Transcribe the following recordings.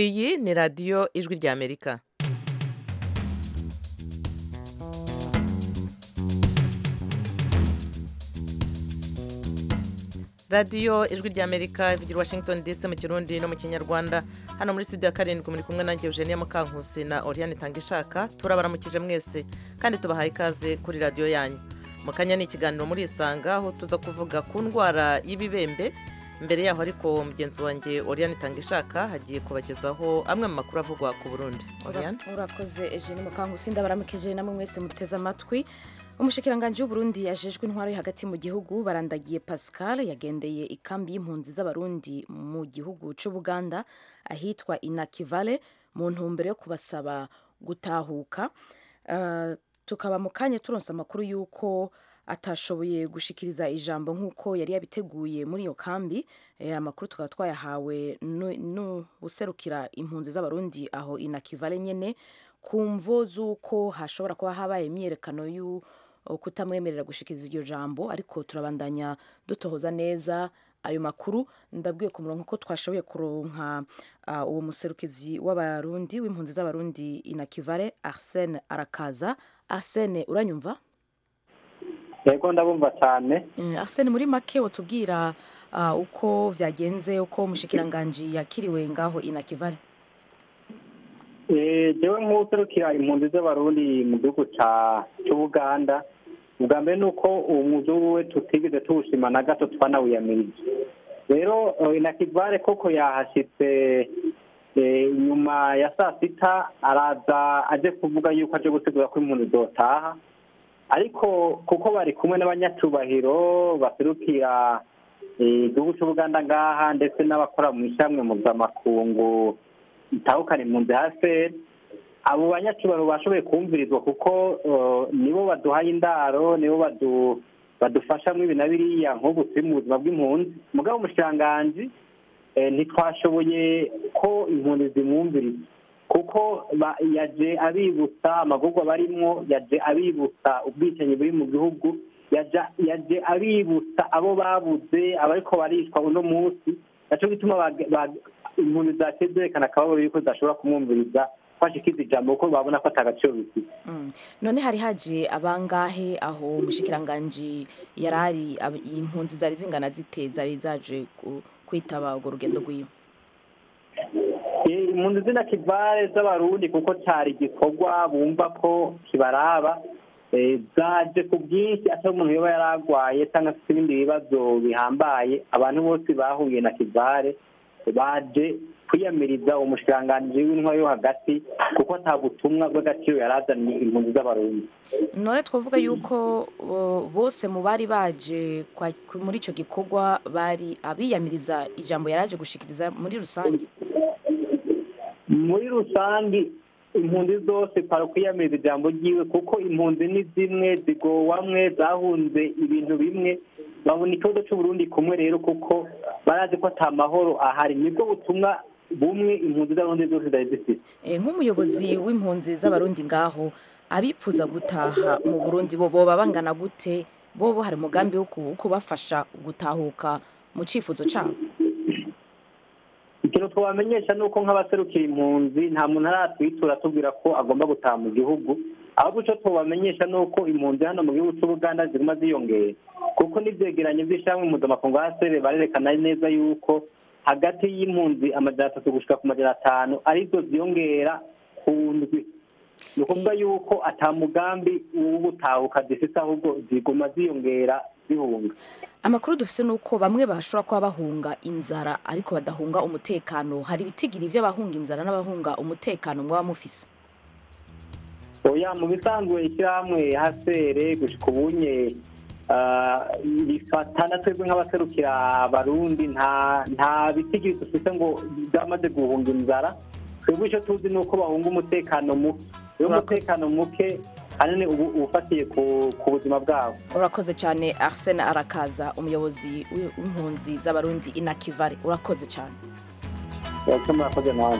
iyi ni radiyo ijwi ry'amerika radiyo ijwi ry'amerika ivugira i washington dc mu kirundi no mu kinyarwanda hano muri studio ya karindwi muri kumwe nanjye eugenie mukankusi na oriane tangishaka turabaramukije mwese kandi tubahaye ikaze kuri radiyo yanyu mu kanya ni ikiganiro muri isanga aho tuza kuvuga ku ndwara y'ibibembe mbere yaho ariko mugenzi wanjye oriane tangishaka hagiye kubagezaho amwe mu makuru avugwa ku burundi oriane urakoze eugene mukankusi ndabaramukije namwe mwese muteze amatwi umushikiranganji w'uburundi yajejwe intwaro yo hagati mu gihugu barandagiye pascal yagendeye ikambi y'impunzi z'abarundi mu gihugu c'ubuganda ahitwa inakivale mu ntumbero yo kubasaba gutahuka Ah, tukaba mu kanya turonse amakuru y'uko atashoboye gushikiriza ijambo nk'uko yari yabiteguye muri iyo kambi Eh, amakuru tukaba twayahawe nu- n'userukira impunzi z'abarundi aho inakivale nyene ku mvo z'uko hashobora kuba habaye imyiyerekano y'u kutamwemerera gushikiriza iryo jambo ariko turabandanya dutohoza neza ayo makuru ndabwiye ku murongo ko twashoboye kuronka ah, uwo muserukizi w'abarundi w'impunzi z'abarundi inakivale arsene arakaza arsene uranyumva yego ndabumva cyane Eh, Arsene muri make watubwira ah, uko vyagenze uko mushikiranganje yakiriwe ngaho inakivale Eh, jewe nk'userukira impunzi z'abarundi mu gihugu ca cy'ubuganda ubwa mbere ni uko uwo muzungu we tutigeze tuwushima na gato twanawiyamirije rero eh, inakivare koko yahashitse eh, nyuma ya saa sita araza aje kuvuga yuko aje gutegura ko impunzi zotaha ariko kuko bari kumwe n'abanyacubahiro baserukira eh, igihugu cy'ubuganda ngaha ndetse n'abakora mu ishyamwe mpuzamakungu itahukana impunzi hasi abo banyacubaro bashoboye kumvirizwa kuko eh, nibo baduhaye indaro nibo badu badufasha muri ibi na biriya nk'ubu turi mu buzima bw'impunzi mugabo umushikiranganji eh, ntitwashoboye ko impunzi zimwumviriza kuko ba- yaje abibutsa amagurwa barimwo yaje abibutsa ubwicanyi buri mu gihugu yaja- yaje abibutsa abo babuze abariko barishwa uno munsi naco gituma bage- bage- impunzi zaciye zerekana akababaro yuko zidashobora kumwumviriza kwashikiza ijambo kuko babona ko atagaciro bifite Mm. none hari haje abangahe aho mushikiranganje yarari ab- impunzi zari zingana zite zari zaje ku- kwitaba urwo rugendo rwiwe Eh, impunzi z'inakivare z'abarundi kuko cyari igikorwa bumva ko kibaraba eh, zaje ku bwinshi atari umuntu yoba yari arwaye cyangwa afite ibindi bibazo bihambaye abantu bose bahuye na kivare baje kwiyamiriza umushikiranganji w'intwaro yo hagati kuko ata butumwa bw'agaciro yari azaniye impunzi z'abarundi none twavuga yuko bo- bose mu bari baje kwa- ku- muri ico gikorwa bari abiyamiriza ijambo yaraje gushikiriza muri rusange muri rusange impunzi zose kwiyamiriza ijambo ryiwe kuko impunzi ni zimwe zigowamwe zahunze ibintu bimwe babona ikibazo cy'uburundi kumwe rero kuko barazi ko ata mahoro ahari nibwo butumwa bumwe impunzi z'abarundi zose zari zifite Eh, nk'umuyobozi w'impunzi z'abarundi ngaho abipfuza gutaha mu burundi bo boba bangana gute bobo hari umugambi wo ku- wo kubafasha gutahuka mu cifuzo cabo ikintu twabamenyesha ni uko nk'abaserukira impunzi nta muntu aratwitura atubwira ko agomba gutaha mu gihugu ahubwo icyo tubamenyesha ni uko impunzi hano mu gihugu cy'ubuganda ziguma ziyongera kuko n'ibyegeranyo by'ishyirahamwe mpuzamakungu asr barerekana neza yuko hagati y'impunzi amajana atatu gushika ku majana atanu arizo ziyongera ku ndwi ni ukuvuga yuko ata mugambi w'ubutahuka zifite ahubwo ziguma ziyongera zihunga amakuru dufise ni uko bamwe bashobora kuba bahunga inzara ariko badahunga umutekano hari ibitigiri vy'abahunga inzara n'abahunga umutekano mwaba mufise oya mu bisanzwe ishyirahamwe hasere gushika ubunye ah, rifatana twebwe nk'abaserukira abarundi nta nta bitigiri dufite ngo byamaze guhunga inzara twebwe icyo tuzi ni uko bahunga umutekano muke rero Murakoze. umutekano muke ahanini uba uba ufatiye ku ku buzima bwabo urakoze cyane arsene arakaza umuyobozi w'i- w'impunzi z'abarundi inakivare urakoze cyane icyo murakoze nawe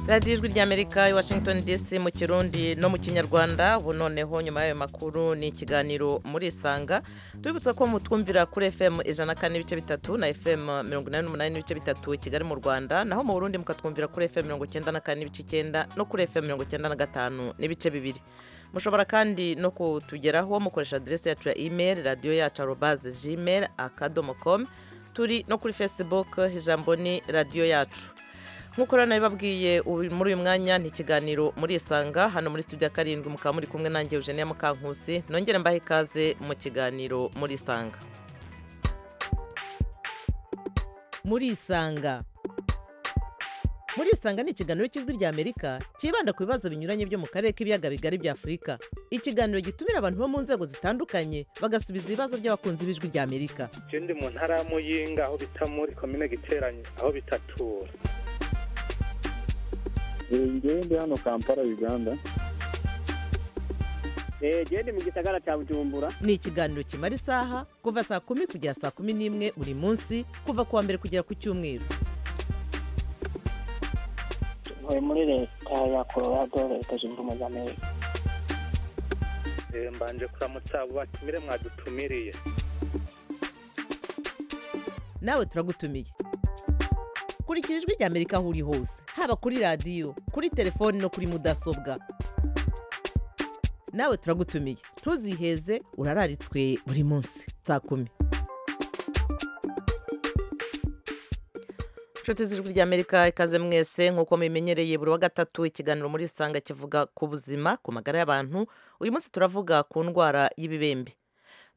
radiyo ijwi ry'amerika i washington dc mu kirundi no mu kinyarwanda ubu noneho nyuma y'ayo makuru ni ikiganiro muri isanga tubibutsa ko mutwumvira kuri fm ijana na kane n'ibice bitatu na fm mirongo inani n'umunani n'ibice bitatu i kigali mu rwanda naho mu burundi mukatwumvira kuri fm mirongo icyenda na kane n'ibice icyenda no kuri fm mirongo icyenda na gatanu n'ibice bibiri mushobora kandi no kutugeraho mukoresha aderesi yacu ya imeri radiyo yacu arobaze gmail akadomo komu turi no kuri facebook ijambo ni radiyo yacu nk'uko rero nabibabwiye muri uyu mwanya ni ikiganiro muri isanga hano muri studio karindwi mukaba muri kumwe nanjye eugene mukankusi nongere mbahe ikaze mu kiganiro muri isanga muri isanga muri isanga ni ikiganiro cy'ijwi ry'amerika cyibanda ku bibazo binyuranye byo mu karere k'ibiyaga bigari bya afurika ikiganiro gitumira abantu bo mu nzego zitandukanye bagasubiza ibibazo by'abakunzi b'ijwi ry'amerika ikindi mu ntara ya muyinga aho bita muri komine giteranye aho bitatura ngende hano kampala uganda gende mu gisagara cya bujumbura ni ikiganiro kimara isaha kuva saa kumi kugera saa kumi n'imwe buri munsi kuva ku wa mbere kugera ku cyumweru tuvuye muri leta ya colorado leta zunze ubumwe za amerika mbanje kuramutsa abo batumire mwadutumiriye nawe turagutumiye kurikira ijwi ry'amerika aho uri hose haba kuri radiyo kuri telefoni no kuri mudasobwa nawe turagutumiye ntuziheze urararitswe buri munsi saa kumi inshuti z'ijwi ry'amerika ikaze mwese nk'uko mubimenyereye buri wa gatatu ikiganiro muri isanga kivuga ku buzima ku magara y'abantu uyu munsi turavuga ku ndwara y'ibibembe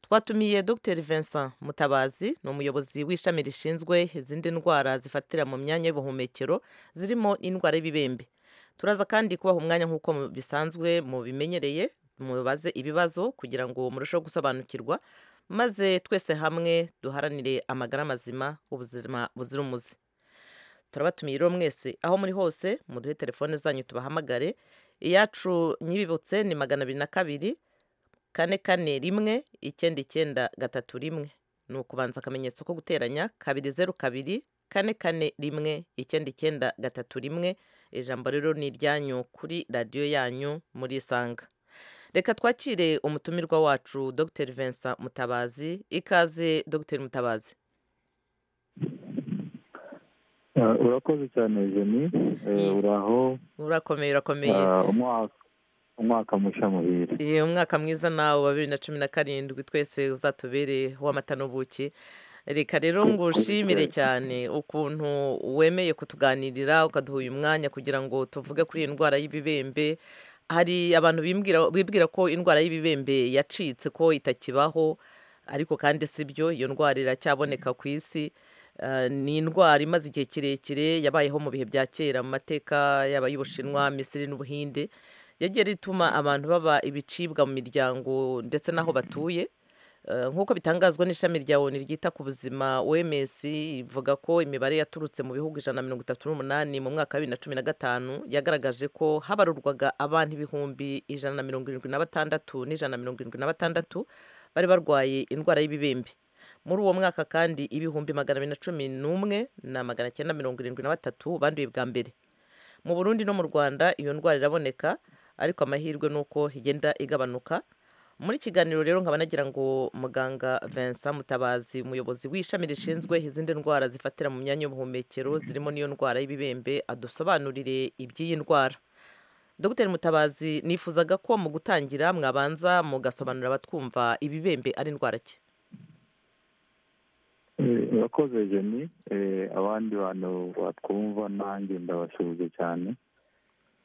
twatumiye dr vincent mutabazi ni umuyobozi w'ishami rishinzwe izindi ndwara zifatira mu myanya y'ubuhumekero zirimo indwara y'ibibembe turaza kandi kubaha umwanya nk'uko mu- bisanzwe mubimenyereye mubaze ibibazo kugira ngo murusheho gusobanukirwa maze twese hamwe duharanire amagara mazima ubuzima buzira umuze turabatumiye rero mwese aho muri hose muduhe telefone zanyu tubahamagare iyacu nyibibutse ni magana abiri na kabiri kane kane rimwe icyenda icyenda gatatu rimwe ni ukubanza akamenyetso ko guteranya kabiri zeru kabiri kane kane rimwe icyenda icyenda gatatu rimwe ijambo rero ni iryanyu kuri radiyo yanyu muri isanga reka twakire umutumirwa wacu dr vincent mutabazi ikaze dr mutabazi Ah, urakoze cyane jeni Eh, Yego. uraho urakomeye urakomeye Ah, umwaka umwaka mushya muhire Eh, umwaka mwiza nawe wa bibiri na cumi na karindwi twese uzatubere w'amata n'ubuki reka rero ngushimire cyane ukuntu wemeye kutuganirira ukaduha uyu mwanya kugira ngo tuvuge kuri iyi ndwara y'ibibembe hari abantu bimbwira- bibwira ko indwara y'ibibembe yacitse ko itakibaho ariko kandi si byo iyo ndwara iracyaboneka ku isi Eh, ni indwara imaze igihe kirekire yabayeho mu bihe bya kera mu mateka yaba y'ubushinwa misiri n'ubuhinde yagiye rituma abantu baba ibicibwa mu miryango ndetse n'aho batuye Eh, nk'uko bitangazwa n'ishami rya onu ryita ku buzima oms ivuga ko imibare yaturutse mu bihugu ijana na mirongo itatu n'umunani mu mwaka wa bibiri na cumi na gatanu yagaragaje ko habarurwaga abantu ibihumbi ijana na mirongo irindwi na batandatu n'ijana na mirongo irindwi na batandatu bari barwaye indwara y'ibibembe muri uwo mwaka kandi ibihumbi magana abiri na cumi n'umwe na magana cyenda mirongo irindwi na batatu banduye bwa mbere mu burundi no mu rwanda iyo ndwara iraboneka ariko amahirwe ni uko igenda igabanuka muri kiganiro rero nkaba nagira ngo muganga vincent mutabazi umuyobozi w'ishami rishinzwe izindi ndwara zifatira mu myanya y'ubuhumekero zirimo n'iyo ndwara y'ibibembe adusobanurire iby'iyi ndwara dr mutabazi nifuzaga ko mu gutangira mwabanza mugasobanurira abatwumva ibibembe ari indwara ki Eh, urakoze jeni Eh, abandi bantu batwumva nanjye ndabasuhuze cyane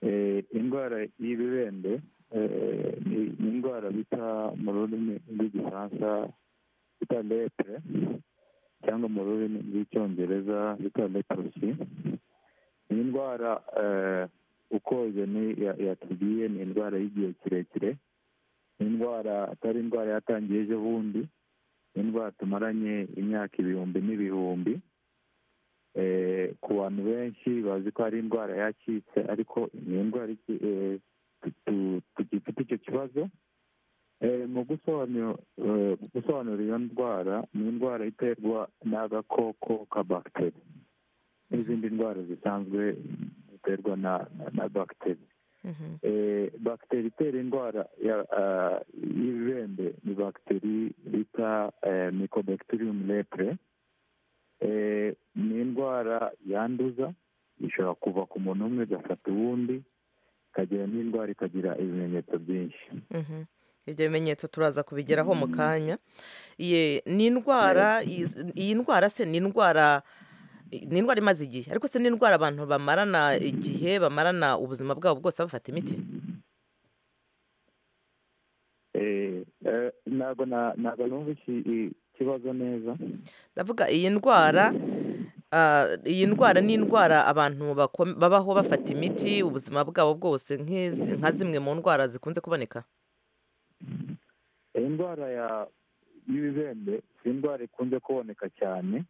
Eh, indwara y'ibibembe eh, ni ni indwara bita mu rurimi rw'igifaransa bita lepre cyangwa mu rurimi rw'icyongereza bita leprosy ni indwara eh, uko jeni ya- yatubwiye ni indwara y'igihe kirekire ni indwara atari indwara yatangiye ejo bundi indwara tumaranye imyaka ibihumbi n'ibihumbi Eh, ku bantu benshi bazi ko ari indwara yacitse ariko ni indwara iki- eh, tu- tu- tugifite icyo kibazo Eh, mu gusobanura eh, mu gusobanura iyo ndwara ni indwara iterwa n'agakoko ka bagiteri n'izindi ndwara zisanzwe ziterwa na na- na bagiteri Mhm. Eh, bagiteri itera indwara ya- ah, y'ibibembe ni bagiteri bita mikobacterium lepre Eh, ni indwara yanduza ishobora kuva ku muntu umwe igafata uwundi ikagira n'indwara ikagira ibimenyetso byinshi Mhm. ibyo bimenyetso turaza kubigeraho mu kanya Ye, ni indwara iz- iyi ndwara se ni indwara ni indwara imaze igihe ariko se ni indwara abantu bamarana igihe bamarana ubuzima bwabo bwose bafata imiti Eh, eh, ntabwo na- ntabwo numva iki- ikibazo neza ndavuga iyi ndwara ah, iyi ndwara ni indwara abantu bako- babaho bafata imiti ubuzima bwabo bwose nk'izi- nka zimwe mu ndwara zikunze kuboneka iyi ndwara ya- y'ibibembe si indwara ikunze kuboneka cyane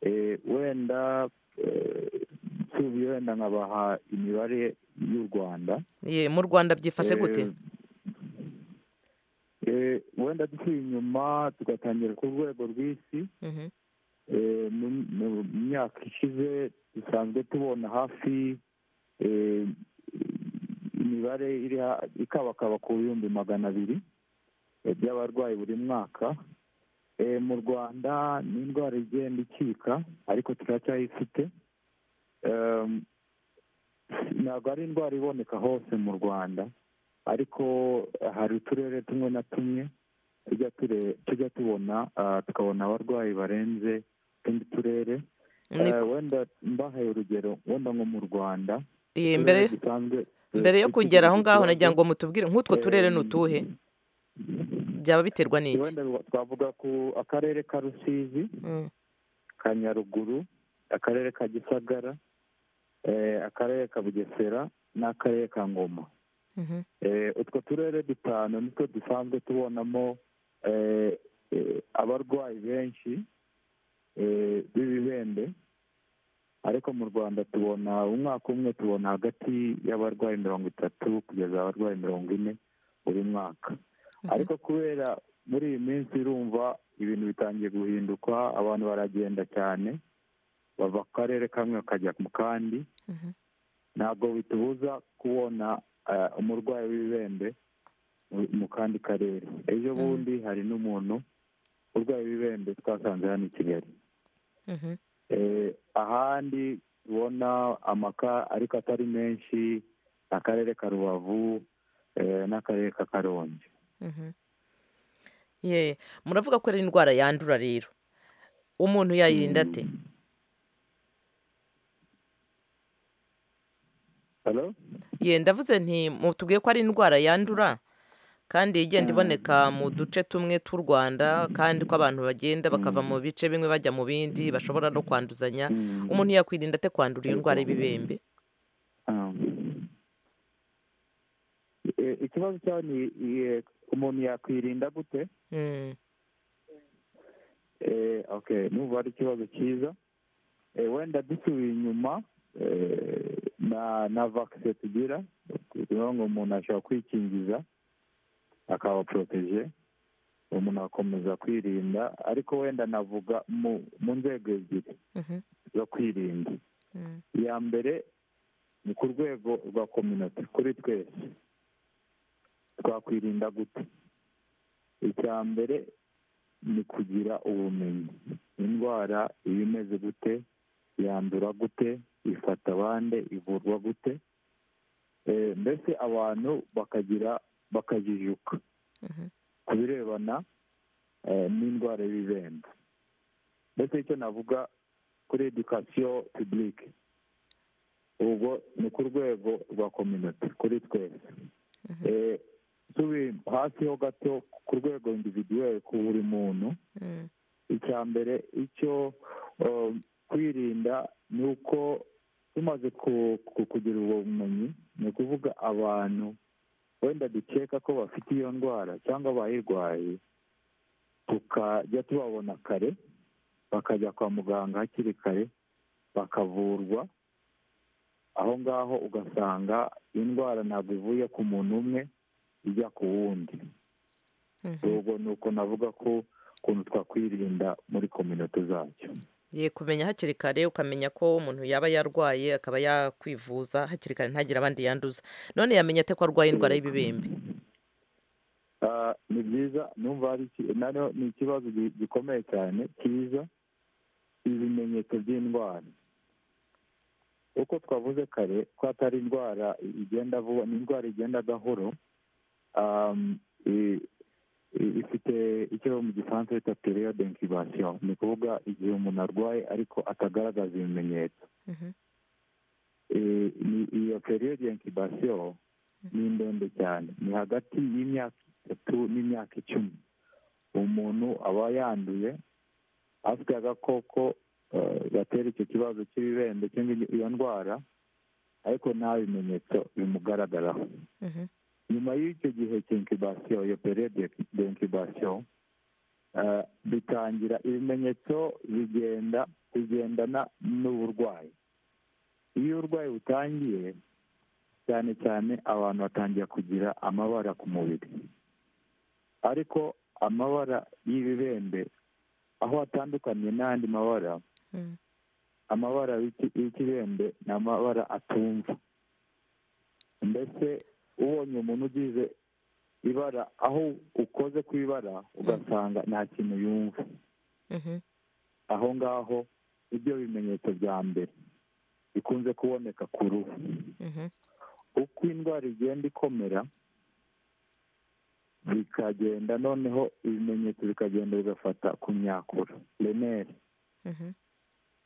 Eh, wenda eh, nsubye wenda nkabaha imibare y'u rwanda Ye, mu rwanda byifashe gute Eh, eh, wenda dusuye inyuma tugatangira ku rwego rw'isi Mhm. Eh, mu mu- mu myaka ishize dusanzwe tubona hafi eh, imibare iri ha- ikabakaba ku bihumbi magana abiri eh, by'abarwayi buri mwaka Eh, mu rwanda ni indwara igenda ikika ariko turacyayifite Em, ntabwo ari indwara iboneka hose mu rwanda ariko hari uturere tumwe na tumwe tujya ture- tujya tubona ah, tukabona abarwayi barenze utundi turere Ni- Eh, wenda mbahaye urugero wenda nko mu rwanda ye, turere mbere dusanzwe, eh, mbere yo dufite kugera aho iki ngaho kibazo, nagira ngo mutubwire nk'utwo turere em, ni utuhe byaba biterwa n'iki wenda twavuga ku akarere ka rusizi Mm, ka nyaruguru akarere ka gisagara eh, akarere ka bugesera n'akarere ka ngoma mhm. Eh, utwo turere dutanu nitwo dusanzwe tubonamo eh, eh, abarwayi benshi eh, b'ibibembe ariko mu rwanda tubona umwaka umwe tubona hagati y'abarwayi mirongo itatu kugeza abarwayi mirongo ine buri mwaka ariko kubera muri iyi minsi urumva ibintu bitangiye guhinduka abantu baragenda cyane bava ku karere kamwe bakajya mu kandi Mhm. ntabwo bitubuza kubona eh, umurwayi w'ibibembe mu- mu kandi karere ejo bundi hari n'umuntu urwaye ibibembe twasanze hano i kigali Mhm. Eh, ahandi ubona amaka ariko atari menshi akarere ka rubavu eh, n'akarere ka karongi Mhm. Ye, muravuga ko ari indwara yandura rero umuntu yayirinda ate Hello? ye ndavuze nti tubwiye ko ari indwara yandura kandi igenda iboneka mu duce tumwe tw'u rwanda kandi ko abantu bagenda bakava mu bice bimwe bajya mu bindi bashobora no kwanduzanya Mm. umuntu yakwirinda ate kwandura iyo ndwara y'ibibembe Um, eh, ikibazo cyawe ni eh, umuntu yakwirinda gute Mm, Eh, okay numva ari ikibazo cyiza Eh, wenda dusubiye inyuma eh, na na vakise tugira tuvuga ngo umuntu ashobora kwikingiza akaba poroteje umuntu agakomeza kwirinda ariko wenda navuga mu mu nzego ebyiri mhm, zo kwirinda mm, iya mbere ni ku rwego rwa kominoti kuri twese twakwirinda gute icya mbere ni kugira ubumenyi indwara iba imeze gute yandura gute ifata abandi ivurwa gute Eh, mbese abantu bakagira bakajijuka mhm, ku birebana eh, n'indwara y'ibibembe ndetse icyo navuga kuri edukasiyo pibulike ubwo ni ku rwego rwa kominoti kuri twese Mhm. Eh, tubi hasi ho gato ku rwego individuweli ku buri muntu mm, icya mbere icyo um, kwirinda ni uko tumaze ku- ku- kugira ubwo bumenyi ni ukuvuga abantu wenda dukeka ko bafite iyo ndwara cyangwa bayirwaye tukajya tubabona kare bakajya kwa muganga hakiri kare bakavurwa aho ngaho ugasanga indwara ntabwo ivuye ku muntu umwe ijya ku wundi mhm. ubwo ni uko navuga ko ukuntu twakwirinda muri kominoti zacyo ye kumenya hakiri kare ukamenya ko umuntu yaba yarwaye akaba yakwivuza hakiri kare ntagire abandi yanduza none yamenya ate ko arwaye indwara y'ibibembe Ah, ni byiza numva hari iki- nano ni ikibazo gi- gikomeye cyane cyiza ibimenyetso by'indwara uko twavuze kare ko atari indwara igenda vuba ni indwara igenda gahoro um, i- i- ifite icyo mu gifaransa bita periode incubation ni ukuvuga igihe umuntu arwaye ariko atagaragaza ibimenyetso Mhm. Eh, ni- iyo periode ya incubation ni ndende cyane ni hagati y'imyaka itatu n'imyaka icumi umuntu aba yanduye afite agakoko eh, gatera icyo kibazo cy'ibibembe cyangwa iyo ndwara ariko nta bimenyetso bimugaragaraho Mhm. nyuma y'icyo gihe cy'inkibasiyo iyo periode y'inkibasiyo bitangira ibimenyetso bigenda bigendana n'uburwayi iyo uburwayi butangiye cyane cyane abantu batangira kugira amabara ku mubiri ariko amabara y'ibibembe aho atandukaniye n'andi mabara Mhm. amabara y'iki- y'ikibembe ni amabara atumva mbese ubonye umuntu ugize ibara aho ukoze ku ibara ugasanga nta kintu yumva Mhm. aho ngaho ibyo bimenyetso bya mbere bikunze kuboneka ku ruhu Mhm. uko indwara igenda ikomera bikagenda noneho ibimenyetso bikagenda bigafata ku myakura remere Mhm.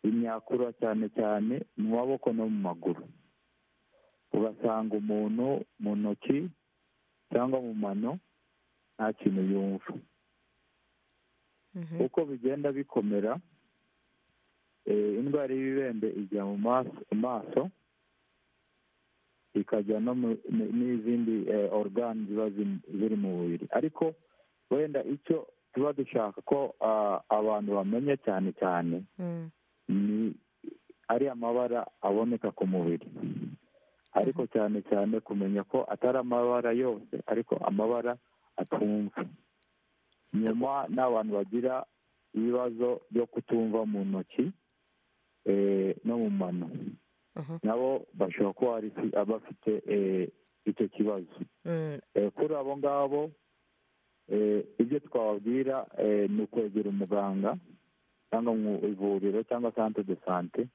imyakura cyane cyane mu maboko no mu maguru ugasanga umuntu mu ntoki cyangwa mu mano nta kintu yumva Mhm. uko bigenda bikomera eh, indwara y'ibibembe ijya mu maso maso ikajya no mu- ni- n'izindi eh, organe ziba zim- ziri mu mubiri ariko wenda icyo tuba dushaka ko ah, abantu bamenya cyane cyane Mhm. ni ari amabara aboneka ku mubiri ariko cyane cyane kumenya ko atari amabara yose ariko amabara atumva nyuma n'abantu bagira ibibazo byo kutumva mu ntoki eh, no mu mano Aha. nabo bashobora kuba hari fi- bafite eh, icyo kibazo Mhm. Eh, kuri abo ngabo eh, ibyo twababwira eh, ni ukwegera umuganga cyangwa mu ivuriro cyangwa sante de sante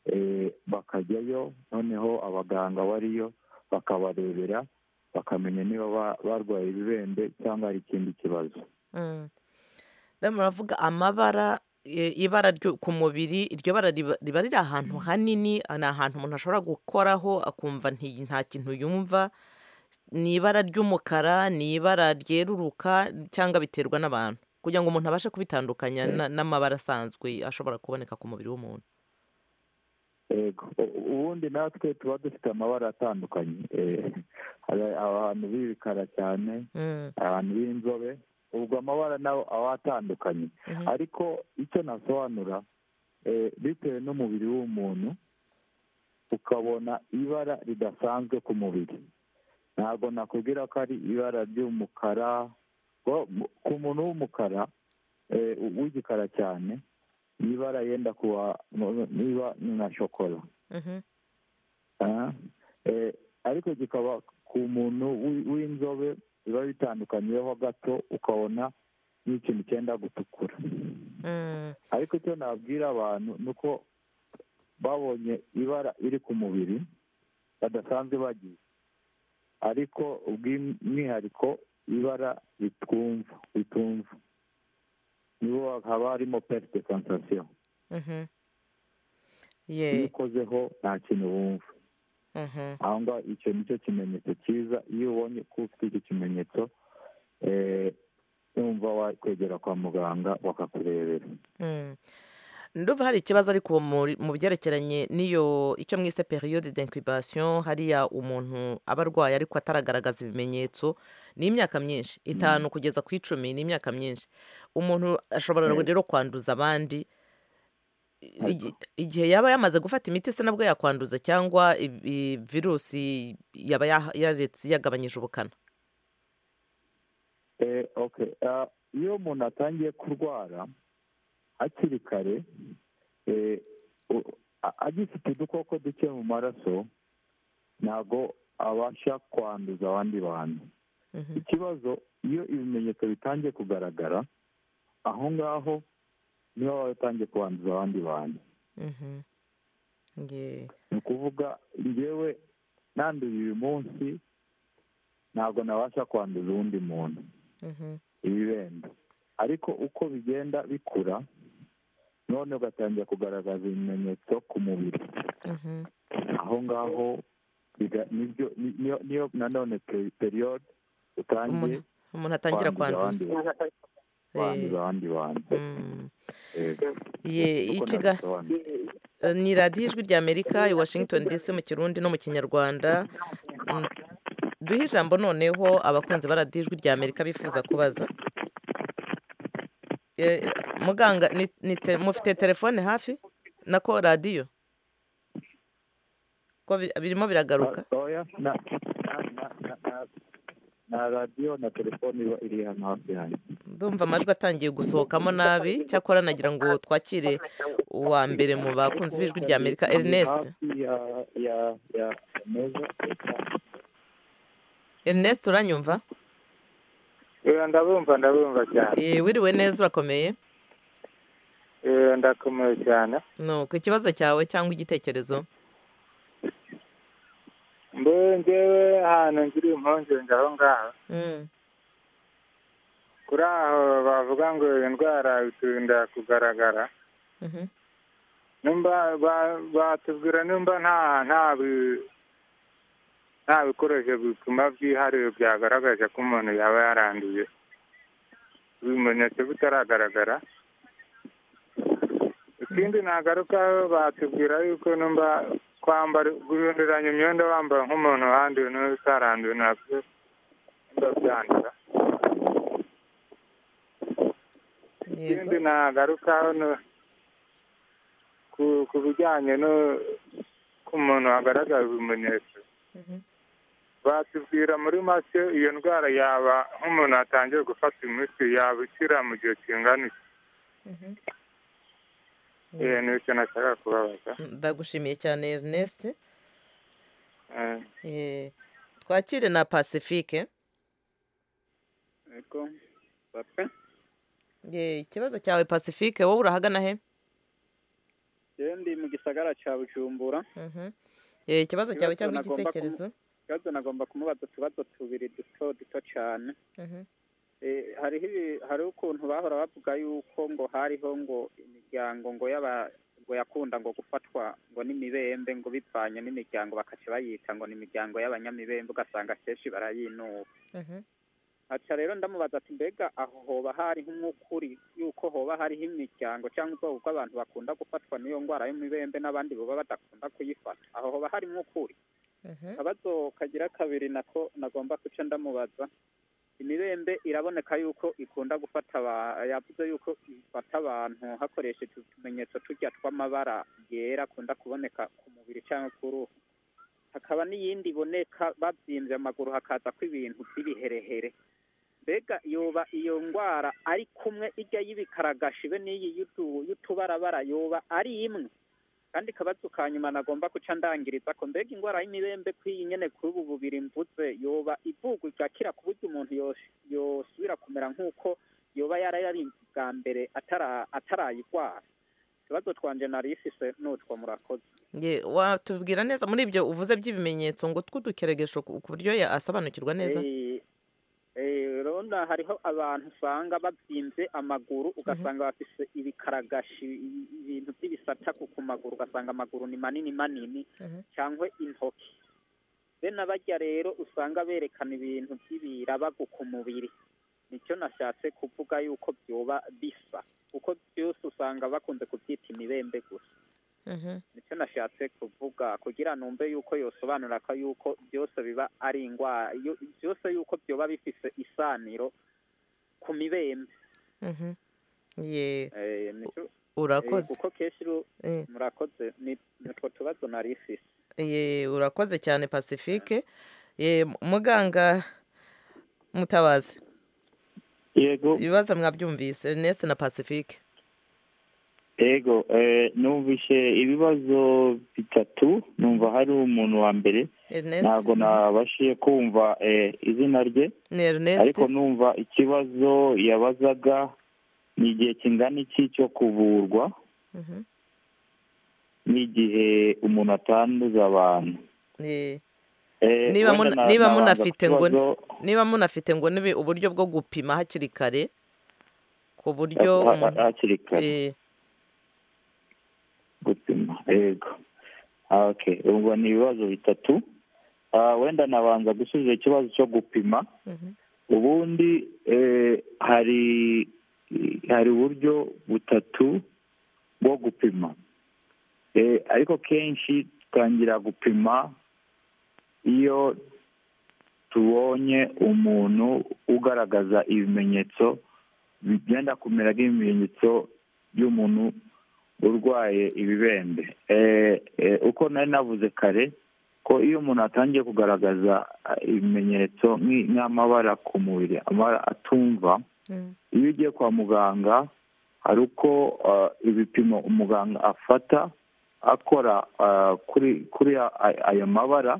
eh, bakajyayo noneho abaganga bariyo bakabarebera bakamenya niba ba- barwaye ibibembe cyangwa hari ikindi kibazo Mm. Then muravuga amabara e, ibara ryo ku mubiri iryo bara riba riba riri ahantu hanini ni ahantu umuntu ashobora gukoraho akumva nti- nta kintu yumva ni ibara ry'umukara ni ibara ryeruruka cyangwa biterwa n'abantu kugira ngo umuntu abashe kubitandukanya na- n'amabara asanzwe ashobora kuboneka ku mubiri w'umuntu Ego. U- ubundi natwe tuba dufite amabara atandukanye eh, hari abantu b'ibikara cyane Mm, abantu b'inzobe ubwo amabara nawe aba atandukanye mhm, ariko icyo nasobanura eh, bitewe n'umubiri w'umuntu ukabona ibara ridasanzwe ku mubiri ntabwo nakubwira ko ari ibara ry'umukara ngo mu- ku muntu w'umukara eh, w'igikara cyane ni ibara yenda kuba niba ni nka shokora mhm, Ah, eh, ariko kikaba ku muntu w'i- w'inzobe biba bitandukanyeho gato ukabona n'ikintu cyenda gutukura mm, ariko icyo nabwira abantu ni uko babonye ibara iri ku mubiri badasanzwe bagize ariko ubw'umwihariko ibara ritumva ritumva nibo haba harimo perite sensasiyo mhm. iyo Ye, ukozeho nta kintu wumva mhm, aho ngaho icyo ni cyo kimenyetso cyiza iyo ubonye ko ufite icyo kimenyetso eh, numva wakwegera kwa muganga bakakurebera mm. ndumva hari ikibazo ariko muri- mu byerekeranye n'iyo icyo mwise periyode d'incubation hariya umuntu aba arwaye ariko ataragaragaza ibimenyetso ni imyaka myinshi itanu kugeza ku icumi ni imyaka myinshi umuntu ashobora Yego. rero kwanduza abandi I- Yego. igihe yaba yamaze gufata imiti se nabwo yakwanduza cyangwa i- i- virusi yaba yaha- yaretse yagabanyije ubukana Eh, okay. Ah, iyo umuntu atangiye kurwara hakiri kare eh, u- a- agifite udukoko duke mu maraso ntabwo abasha kwanduza abandi bantu Mhm. ikibazo iyo ibimenyetso bitangiye kugaragara aho ngaho niho baba batangiye kubanduza abandi bantu Mhm. Nge- ni ukuvuga ngewe nanduye uyu munsi ntabwo nabasha kwanduza uwundi muntu mhm. ibibembe ariko uko bigenda bikura none ugatangira kugaragaza ibimenyetso ku mubiri Mhm. aho ngaho biga- nibyo ni- niyo- niyo nanone pe- periyode utangiye Umuntu- umuntu atangira kwanduza kwanduza Eh, abandi bantu mm. Yego. Ye- Uko ikiga- nabisobanura. ni radiyo ijwi rya amerika i washington dc mu kirundi no mu kinyarwanda Mm. duhe ijambo noneho abakunzi ba radiyo ijwi rya amerika bifuza kubaza Eh, muganga ni- ni te- mufite telefone hafi nako radiyo ko bi- birimo biragaruka Ah, oya, na na- na- na- na- na radiyo na telefone iba iri hano hafi yanjye ndumva amajwi atangiye gusohokamo nabi cyakora nagira ngo twakire uwa mbere mu bakunzi b'ijwi rya amerika Ni ernest hafi ya ya ya meza ernest uranyumva ndabumva ndabumva cyane Eh, wiriwe neza urakomeye Eh, ndakomeye cyane nuko ikibazo cyawe cyangwa igitekerezo mbe ngewe ahantu ngira impungenge aho ngaho Mm, kuri aho bavuga ngo iyo ndwara itinda kugaragara mhm, nimba ba- batubwira nimba nta nta bi- nta bikoresho bituma byihariye byagaragaje ko umuntu yaba yaranduye ibimenyetso bitaragaragara ikindi nagarukaho batubwira yuko nimba kwambara guhinduranya imyenda wambara nk'umuntu wanduye n'utaranduye nabyo nimba byandura yego ikindi nagaruka hano ku ku bijyanye no ku muntu hagaragara ibimenyetso Mhm, batubwira muri make iyo ndwara yaba nk'umuntu atangiye gufata imiti yaba ikira mu gihe kingana iki mhm. Eh, ni icyo nashaka kubabaza ndagushimiye cyane ernest Eh, Eh, twakire na pacifique Eko, papa, Eh, ikibazo cyawe pacifique wowe urahagana he rero ndi mu gisagara cya Bujumbura Mhm. Eh, ikibazo cyawe Ibibazo cyangwa nagomba igitekerezo ikibazo nagomba kumubaza utubazo tubiri duto duto cyane Mhm, Eh, hariho ibi- hariho ukuntu bahora bavuga yuko ngo hariho ngo imiryango ngo y'aba ngo yakunda ngo gufatwa ngo n'imibembe ngo bivanye n'imiryango bakaca bayita ngo ni imiryango y'abanyamibembe ugasanga kenshi barayinuba mhm, aca rero ndamubaza ati mbega aho hoba hari nk'ukuri yuko hoba hariho imiryango cyangwa ubwoko bw'abantu bakunda gufatwa n'iyo ndwara y'imibembe n'abandi baba badakunda kuyifata aho hoba hari nk'ukuri mhm, akabazo kagira kabiri nako nagomba guca ndamubaza imibembe iraboneka yuko ikunda gufata aba- yavuze yuko ifata abantu hakoresheje utumenyetso tujya tw'amabara yera akunda kuboneka ku mubiri cyangwa ku ruhu hakaba n'iyindi iboneka babyimbye amaguru hakaza ko ibintu by'ibiherehere mbega yoba iyo ndwara ari kumwe ijya y'ibikaragashi be n'iyi y'utu- y'utubarabara yoba ari imwe kandi kabazo ka nyuma nagomba guca ndangiriza ko mbega indwara y'imibembe kw'iyi nyene kuri ubu bubiri mvuze yoba ivugwa igakira ku buryo umuntu yos- yosubira kumera nk'uko yoba yarayarinze bwa mbere atara- atarayirwara ikibazo twanje narisise nutwo murakoze Ye, watubwira neza muri ibyo uvuze by'ibimenyetso ngo tw'udukeregesho ku ku buryo ya- asobanukirwa neza Eh, eh, rona hariho abantu usanga babyimbye amaguru ugasanga bafise ibikaragashi i- ibintu by'ibisataku ku maguru ugasanga amaguru ni manini manini Mhm. cyangwa intoki be n'abajya rero usanga berekana ibintu by'ibirabagu ku mubiri nicyo nashatse kuvuga yuko byoba bisa kuko byose usanga bakunze kubyita imibembe gusa Mhm, nicyo nashatse kuvuga kugira numve yuko yosobanura ko yuko byose biba ari indwara yo- byose yuko byoba bifise isaniro ku mibembe mhm. Ye, Eh, nicyo- eh, urakoze kuko kenshi ru- Eh. murakoze ni- nitwo tubazo nari ifise Ye, urakoze cyane pacifique Ye, muganga mutabazi yego ibibazo mwabyumvise ernest na pacifique ego eh, numvishe ibibazo bitatu numva hari umuntu wa mbere Ernest ntabwo nabashije kumva eh, izina rye ni Ernest ariko numva ikibazo yabazaga ni igihe kingana iki cyo kuvurwa Mhm. n'igihe umuntu atanduza abantu Eh, Eh, Niba wenda muna- na- niba nabanza munafite ngo ni- kukibazo- niba munafite ngo nibe uburyo bwo gupima hakiri kare ku buryo ha- umuntu- ha- hakiri kare eh, gupima yego Ah, okay ubwo ni ibibazo bitatu Ah, wenda nabanza gusubiza ikibazo cyo gupima mhm. ubundi eh, hari hari uburyo butatu bwo gupima Eh, ariko kenshi twangira gupima iyo tubonye umuntu ugaragaza ibimenyetso bigenda kumera nk'ibimenyetso by'umuntu urwaye ibibembe Eh, eh, uko nari navuze kare ko iyo umuntu atangiye kugaragaza ah, ibimenyetso nk'i- nk'amabara ku mubiri amabara atumva Mm. iyo ugiye kwa muganga hari uko ah, ibipimo umuganga afata akora ah, kuri kuri a- a- ayo mabara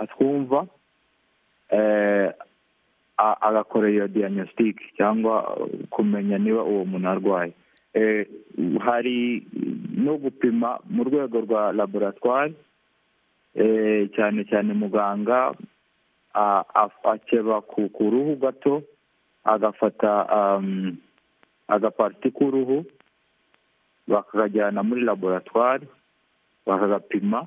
atwumva eh, a- agakora iyo diagnostic cyangwa uh, kumenya niba uwo muntu arwaye Eh, hari no gupima mu rwego rwa laboratwari eh, cyane cyane muganga a- a- akeba ku ku ruhu gato agafata um, agapariti k'uruhu bakakajyana muri laboratwari bakagapima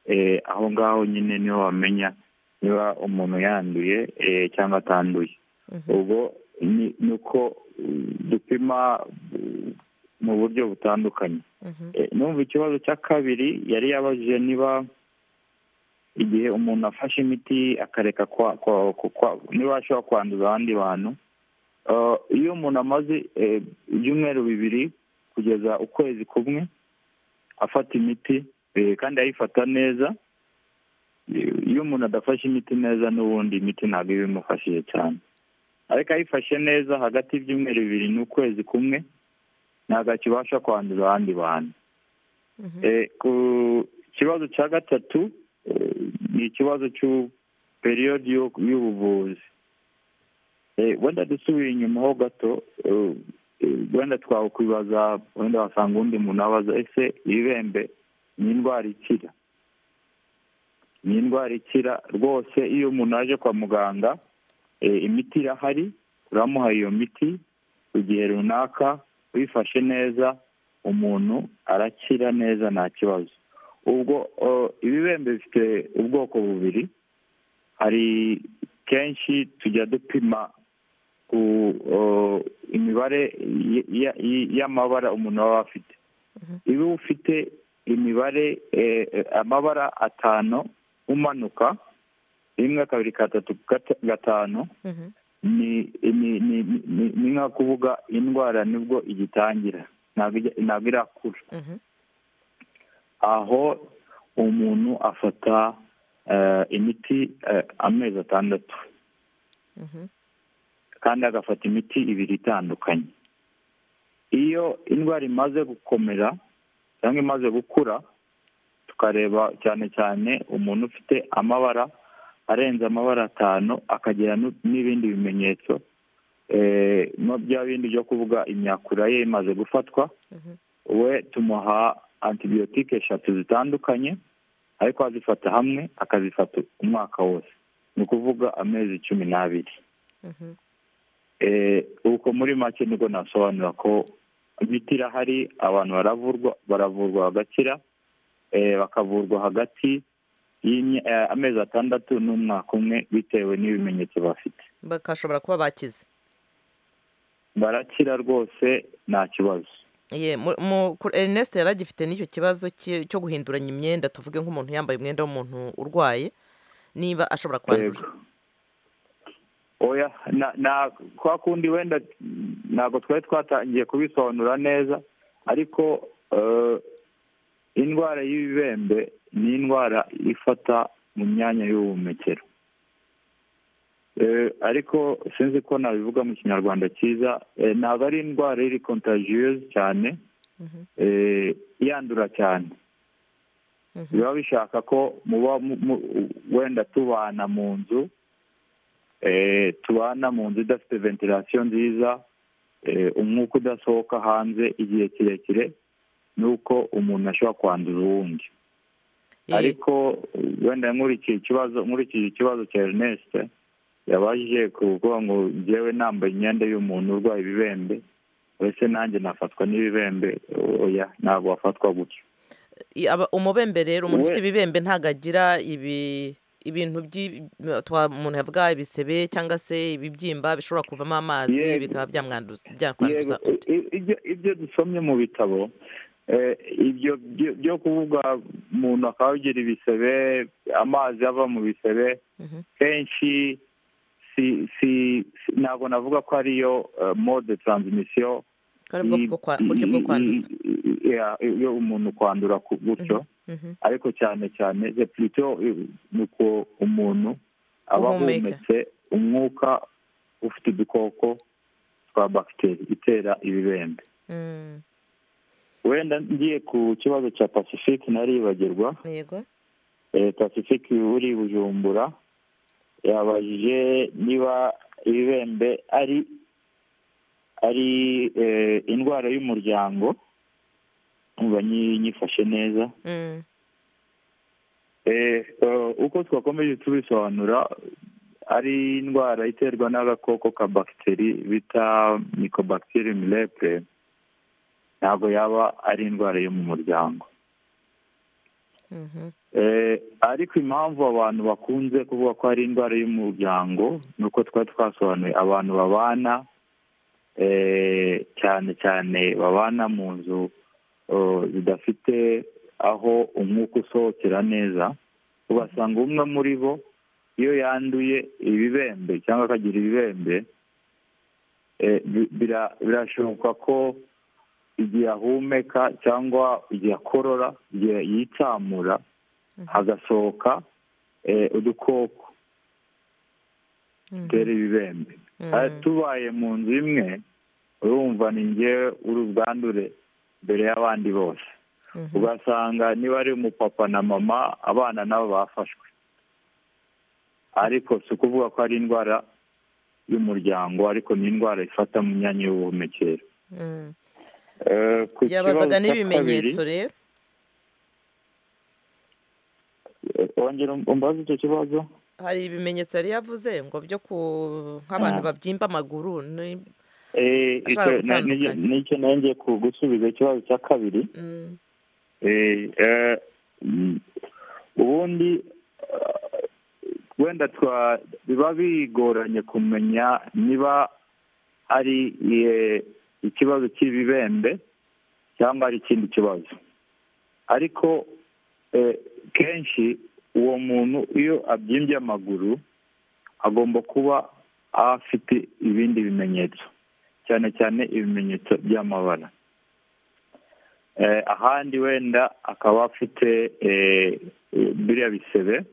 eh, aho ngaho nyine niho bamenya niba umuntu yanduye eh, cyangwa atanduye Mhm. ubwo ni- ni uko uh, dupima uh, mu buryo butandukanye Mhm. Eh, numva ikibazo cya kabiri yari yabajije niba igihe umuntu afashe imiti akareka kwa, kwa, kwa, kwa niba ashobora kwanduza abandi bantu Eh, iyo umuntu amaze eh, ibyumweru bibiri kugeza ukwezi kumwe afata imiti eh, kandi ayifata neza Eh, iyo umuntu adafashe imiti neza n'ubundi imiti ntabwo iba imufashije cyane ariko ayifashe neza hagati y'ibyumweru bibiri n'ukwezi kumwe ntabwo akibasha kwanduza abandi bantu Mhm. Eh, ku kibazo cya gatatu eh, ni ikibazo cy'u- periyodi yo- y'ubuvuzi Eh, wenda dusubira inyuma ho gato eh, eh, wenda twakwibaza wenda wasanga undi muntu abaza ese ibibembe ni indwara ikira ni indwara ikira rwose iyo umuntu aje kwa muganga eh, imiti irahari turamuha iyo miti ku gihe runaka uyifashe neza umuntu arakira neza nta kibazo ubwo eh, ibibembe bifite ubwoko bubiri hari kenshi tujya dupima ku eh, imibare y- y- y- y'amabara umuntu aba afite iyo ufite imibare eh, eh, amabara atanu umanuka rimwe kabiri gatatu gata- gatanu Mhm. ni ni ni ni- ni nka kuvuga indwara nibwo igitangira ntabwo ijya- ntabwo irakura Mhm. aho umuntu afata eh, imiti eh, amezi atandatu Mhm. kandi agafata imiti ibiri itandukanye iyo indwara imaze gukomera cyangwa imaze gukura tukareba cyane cyane umuntu ufite amabara arenze amabara atanu akagira nu- n'ibindi bimenyetso eh, no bya bindi byo kuvuga imyakura ye imaze gufatwa Mhm. we tumuha antibiyotike eshatu zitandukanye ariko azifata hamwe akazifata umwaka wose ni ukuvuga amezi cumi n'abiri Mhm. Eh, ubwo muri make nibwo nasobanura ko imiti irahari abantu baravurwa baravurwa bagakira eh, bakavurwa hagati y'imya- eh, amezi atandatu n'umwaka umwe bitewe n'ibimenyetso bafite bakashobora kuba bakize barakira rwose nta kibazo Ye, mu- mu- ku- Ernest yari agifite n'icyo kibazo cye- cyo guhinduranya imyenda tuvuge nk'umuntu yambaye umwenda w'umuntu urwaye niba ashobora kwandura oya na na kwa kundi wenda mm, ntabwo twari twatangiye kubisobanura neza ariko eh, indwara y'ibibembe ni indwara ifata mu myanya y'ubuhumekero Eh, ariko sinzi ko nabivuga mu kinyarwanda cyiza eh, ntabwo ari indwara iri kontajiyuzi cyane Mhm, eh, yandura cyane mhm. biba bishaka ko muba mu- mu- wenda tubana mu nzu eh, tubana mu nzu idafite ventilation nziza eh, umwuka udasohoka hanze igihe kirekire nuko umuntu ashobora kwandura uwundi Eh, ariko wenda nkurikiye ikibazo nkurikije ikibazo cya ernest yabajije kuvuga ngo njyewe nambaye imyenda y'umuntu urwaye ibibembe uretse nanjye nafatwa n'ibibembe oya ntabwo wafatwa gutyo i- aba- umubembe rero umuntu We- ufite ibibembe ntabwo agira ibi ibintu by'i- twa- umuntu yavuga ibisebe cyangwa se ibibyimba bishobora kuvamo amazi Yego. bikaba byamwanduza byakwanduza Yego, i- ibyo ibyo dusomye mu bitabo eh, ibyo byo- byo kuvuga umuntu akaba yagira ibisebe amazi ava mu bisebe Mhm. kenshi si si si- ntabwo navuga ko ariyo eh, mode transmission ko ari bwo bwo kwa- buryo bwo kwanduza iyo umuntu kwandura ku- gutyo Mhm, ariko cyane cyane the plutôt eh, ni uko umuntu aba Uhumeka. ahumetse umwuka ufite udukoko twa bagiteri itera ibibembe mm. wenda ngiye ku kibazo cya pacifique naribagirwa yego eh, pacifique uri bujumbura yabajije niba ibibembe ari ari eh, indwara y'umuryango nkumva nyi- nyifashe neza Mm, Eh, eh, uko twakomeje tubisobanura ari indwara iterwa n'agakoko ka bagiteri bita micobacterium lepre ntabwo yaba ari indwara yo mu muryango mhm, Eh, ariko impamvu abantu bakunze kuvuga ko ari indwara y'umuryango ni uko twari twasobanuye abantu babana eh, cyane cyane babana mu nzu eh, zidafite aho umwuka usohokera neza ugasanga umwe muri bo iyo yanduye ibibembe cyangwa akagira ibibembe eh, bi- bira- birashoboka ko igihe ahumeka cyangwa igihe akorora igihe yitsamura hagasohoka eh, udukoko mhm, dutera ibibembe mhm. Eh, tubaye mu nzu imwe urumva ni njyewe uri ubwandure mbere y'abandi bose Mhm. ugasanga niba ari umupapa na mama abana nabo bafashwe ariko si ukuvuga ko ari indwara y'umuryango ariko ni indwara ifata mu myanya y'ubuhumekero Mm. Eh, ku yabazaga kibazo cya n'ibimenyetso kabiri, rero eh, wongera umbaze icyo kibazo hari ibimenyetso yari yavuze ngo byo ku nk'abantu Ah. babyimba amaguru ni- Eh, Ashaka icyo- na- gutandukanya. n'icyo- n'icyo nongeye gusubiza ikibazo cya kabiri mm, Eh, eh, mm, ubundi eh, wenda twa biba bigoranye kumenya niba ari eh, ikibazo cy'ibibembe cyangwa ari ikindi kibazo ariko eh, kenshi uwo muntu iyo abyimbye amaguru agomba kuba afite ibindi bimenyetso cyane cyane ibimenyetso by'amabara Eh, ahandi wenda akaba afite eh, eh, biriya bisebe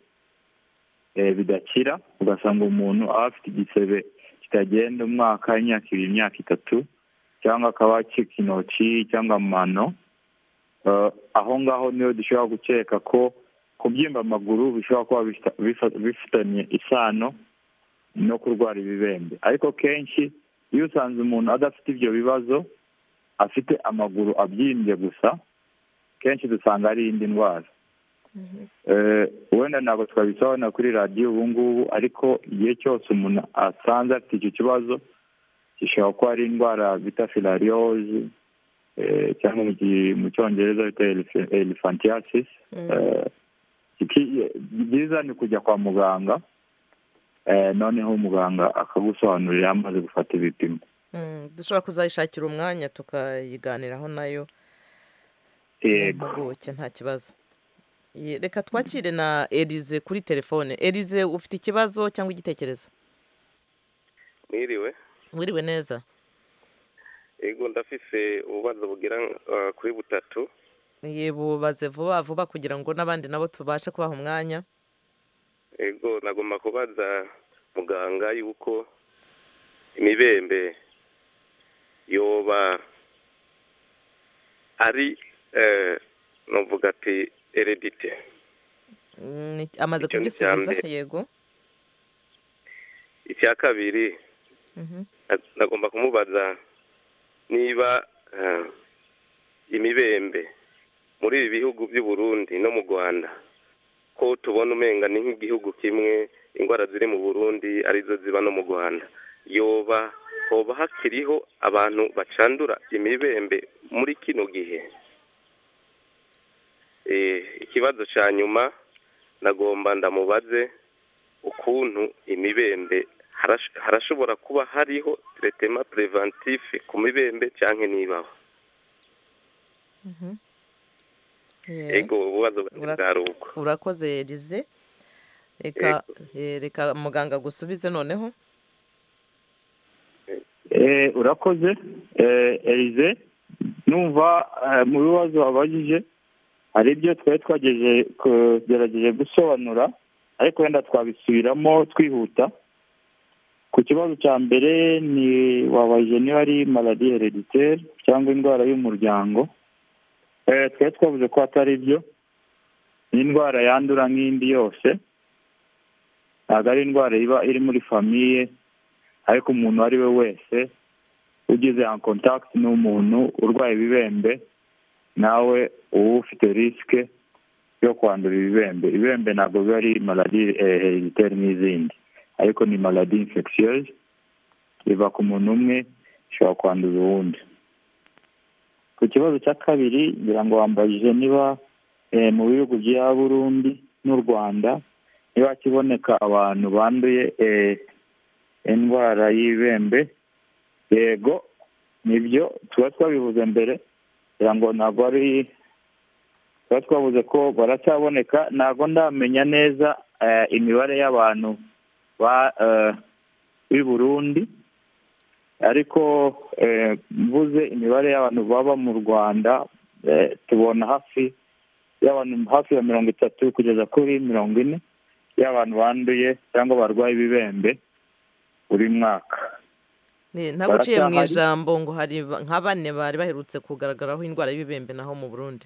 eh, bidakira ugasanga umuntu aba afite igisebe kitagenda umwaka imyaka ibiri imyaka itatu cyangwa akaba acika intoki cyangwa amano Eh, aho ngaho niho dushobora gukeka ko kubyimba amaguru bishobora kuba bifita- bifa- bifitanye isano no kurwara ibibembe ariko kenshi iyo usanze umuntu adafite ibyo bibazo afite amaguru abyimbye gusa kenshi dusanga ari indi ndwara Eh, wenda ntabwo twabisobanura kuri radiyo ubu ngubu ariko igihe cyose umuntu asanze afite icyo kibazo gishobora kuba ari indwara bita filariyozi cyangwa mu gi- mu cyongereza bita elef- elephantiasis mm. Eh, iki- byiza ni kujya kwa muganga Eh, noneho umuganga akagusobanurira amaze gufata ibipimo Mm, dushobora kuzayishakira umwanya tukayiganiraho nayo yego impuguke nta kibazo Ye- reka twakire na erize kuri telefone erize ufite ikibazo cyangwa igitekerezo mwiriwe wiriwe neza yego ndafise ububazo bugira eh, kuri butatu ye bubaze vuba vuba kugira ngo n'abandi nabo tubashe kubaha umwanya yego nagomba kubaza muganga yuko imibembe yoba ari eh, novuga ati eredite Mm, amaze Icyo ni kugisubiza icya mbere. yego icya kabiri Mhm. na- nagomba kumubaza niba eh, imibembe muri ibi bihugu by'u Burundi no mu Rwanda ko tubona umenga ni nk'igihugu kimwe indwara ziri mu Burundi arizo ziba no mu Rwanda yoba hoba hakiriho abantu bacandura imibembe muri kino gihe Eh, ikibazo cya nyuma nagomba ndamubaze ukuntu imibembe harash- harashobora kuba hariho tretema preventif ku mibembe cyangwa nibaho Mhm. Yeah. ego ububazo bwanjye Ura- bwari ubwo urakoze rize reka eh, reka muganga agusubize noneho Eh, urakoze Eh, erize numva eh, mu bibazo wabajije hari ibyo twari twageje kugerageje gusobanura ariko wenda twabisubiramo twihuta ku kibazo cya mbere ni wabaje niba ari maladi hereditere cyangwa indwara y'umuryango Eh, twari twavuze ko atari byo ni indwara yandura nk'indi yose ntabwo ari indwara iba iri muri famiye ariko umuntu uwo ari we wese ugize en contact n'umuntu urwaye ibibembe nawe uba ufite risike yo kwandura ibibembe ibibembe ntabwo biba ari maladi hereditaire n'izindi ariko ni maladi infectieuse iva ku muntu umwe ishobora kwandura uwundi ku kibazo cya kabiri ngira ngo wambajije niba eh, mu bihugu bya burundi n'u rwanda niba kiboneka abantu banduye eh, indwara y'ibembe yego nibyo tuba twabivuze mbere kugira ngo ntabwo ari tuba twavuze ko baracyaboneka ntabwo ndamenya neza eh, imibare y'abantu ba eh, b'i burundi ariko eh, mvuze imibare y'abantu baba mu rwanda eh, tubona hafi y'abantu hafi ya mirongo itatu kugeza kuri mirongo ine y'abantu banduye cyangwa barwaye ibibembe buri mwaka Ni- ntaguciye mu Baracyahari. ijambo ngo hari ba- nka bane bari baherutse kugaragaraho indwara y'ibibembe naho mu burundi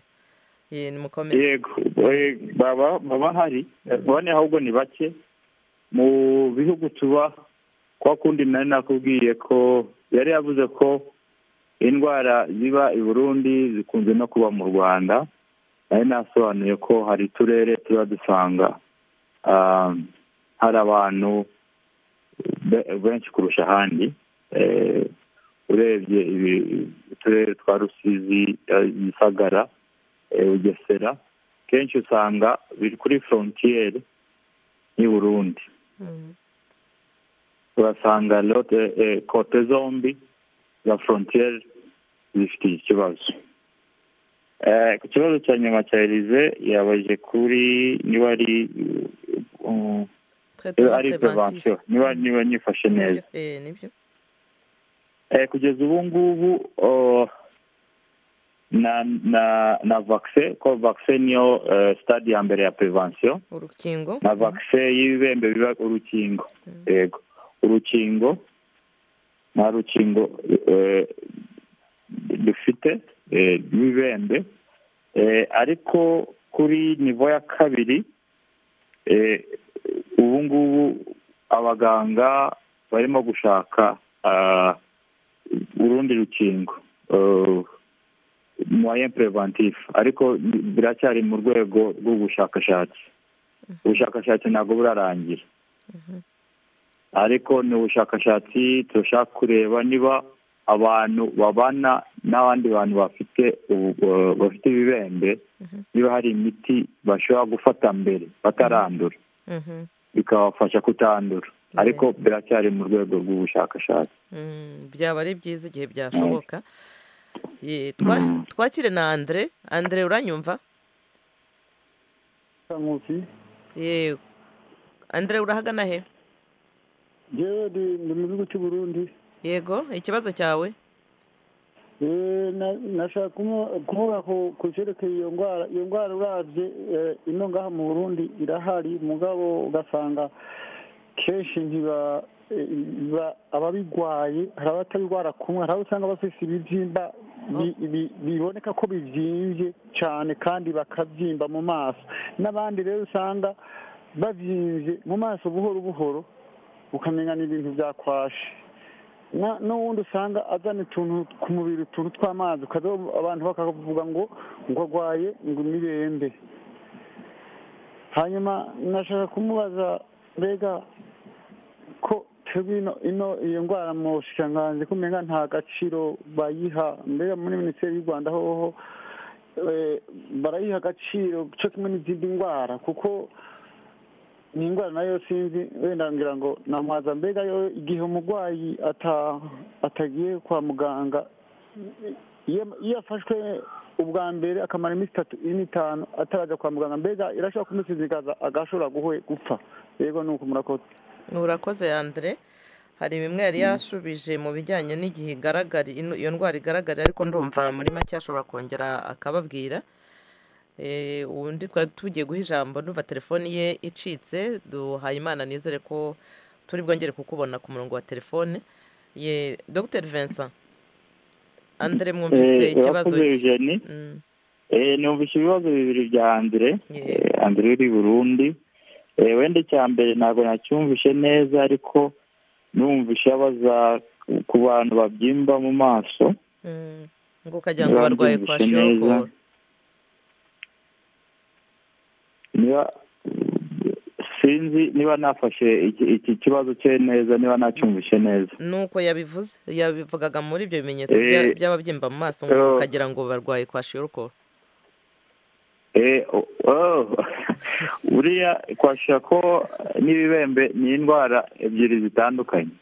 Eh, nimukomeze yego eh, baba baba hari Eh, bane ahubwo ni bake mu bihugu tuba kwa kundi nari nakubwiye ko yari yavuze ko indwara ziba i burundi zikunze no kuba mu rwanda nari nasobanuye ko hari uturere tuba dusanga ah, hari abantu be- benshi kurusha ahandi Eh, urebye ibi- uturere twa rusizi eh, gisagara eh, bugesera kenshi usanga biri kuri forontiyeri n'i burundi Mhm. urasanga lote eh, kote zombi za forontiyeri zifite iki kibazo Eh, ku kibazo cya nyuma cya elize yabajije kuri niba ari uh, Traitement ari préventif. prevention niba niba nyifashe neza Nibyo, eh, nibyo Eh, kugeza ubu ngubu oh, na na na vaccine ko vaccine niyo eh, stade ya mbere ya prevention urukingo na vaccine y'ibibembe biba urukingo yego urukingo nta rukingo eh, dufite eh, rw'ibibembe eh, ariko kuri nivo ya kabiri eh, ubu ngubu abaganga barimo gushaka ah, urundi rukingo moyen preventif ariko biracyari mu rwego rw'ubushakashatsi ubushakashatsi ntabwo burarangira ariko ni ubushakashatsi turashaka kureba niba abantu babana n'abandi bantu bafite ubu- eh, bafite ibibembe niba hari imiti bashobora gufata mbere batarandura Mhm. bikabafasha kutandura ariko biracyari mu rwego rw'ubushakashatsi Mm, byaba ari byiza igihe byashoboka Eh, twa- twakire na andre andre uranyumva nkusi yego andre urahagana he njyewe ndi- ndi mu gihugu cy'u burundi yego ikibazo cyawe Eh, na- nashaka kumu- kuvuga ku ku cyerekeye iyo ndwara iyo ndwara urabye eh, ino ngaha mu burundi irahari mugabo ugasanga kenshi ntiba eh, ba- ababirwaye hari abatabirwara kumwe hari abo usanga bafise ibibyimba bi- bi- biboneka ko bivyimbye cyane kandi bakavyimba mu maso n'abandi rero usanga bavyimbye mu maso buhoro buhoro ukamenya n'ibintu byakwashe Na- n'uwundi usanga azana utuntu ku mubiri utuntu tw'amazi ukaza- abantu bakavuga ngo ngo agwaye ngo imirembe hanyuma nashaka kumubaza mbega ko twebwe ino ino iyo ndwara mu bushikiranganji ko umenga nta gaciro bayiha mbega muri minisiteri y'u rwanda hoho eh, barayiha agaciro cyo kimwe n'izindi ndwara kuko ni indwara nayo sinzi wenda ngira ngo namwaza mbega yo igihe umurwayi ata- atagiye kwa muganga iyo iyo afashwe ubwa mbere akamara iminsi itatu ine itanu atarajya kwa muganga mbega irashobora kumusinzikaza agashobora guhwe gupfa yego ni uko murakoze urakoze andire hari bimwe yari yashubije mu bijyanye n'igihe igaragara ino- iyo ndwara igaragara ariko ndumva muri make ashobora kongera akababwira Eh, undi twari tugiye guha ijambo ndumva telefoni ye icitse duhaye imana nizere ko turi bwongere kukubona ku murongo wa telefone ye dr vincent andire mwumvise Eh, ikibazo urakoze cye Eugenie. Mm. Eh, numvise ibibazo bibiri bya Andre Eh, Andre uri i Burundi Eh, wenda icya mbere ntabwo nacyumvishe neza ariko numvishe abaza ku bantu babyimba mu maso Mm. ngo ukagira ngo barwaye kwa Babyumvise neza. shokoro niba sinzi niba nafashe iki iki kibazo cye neza niba nacyumvishe neza nuko yabivuze yabivugaga muri ibyo bimenyetso bya- Eh, by'ababyimba mu maso eh, ngo ukagira ngo barwaye kwa shokoro Eh, o- oh. buriya kwasha ko n'ibibembe ni indwara ebyiri zitandukanye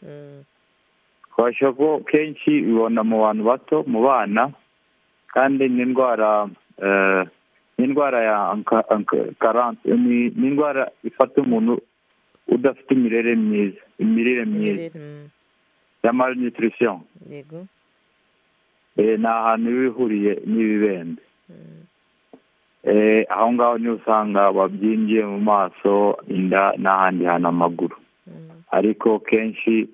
kwasha ko kenshi bibona mu bantu bato mu bana kandi ni indwara eh, ni indwara ya anka- anka- karante ni ni indwara ifata umuntu udafite imirire myiza imirire myiza imirire mm, ya malnutrition yego Eh, ni ahantu iba ihuriye n'ibibembe Eh, aho ngaho niho usanga babyingiye mu maso inda n'ahandi hantu amaguru ariko kenshi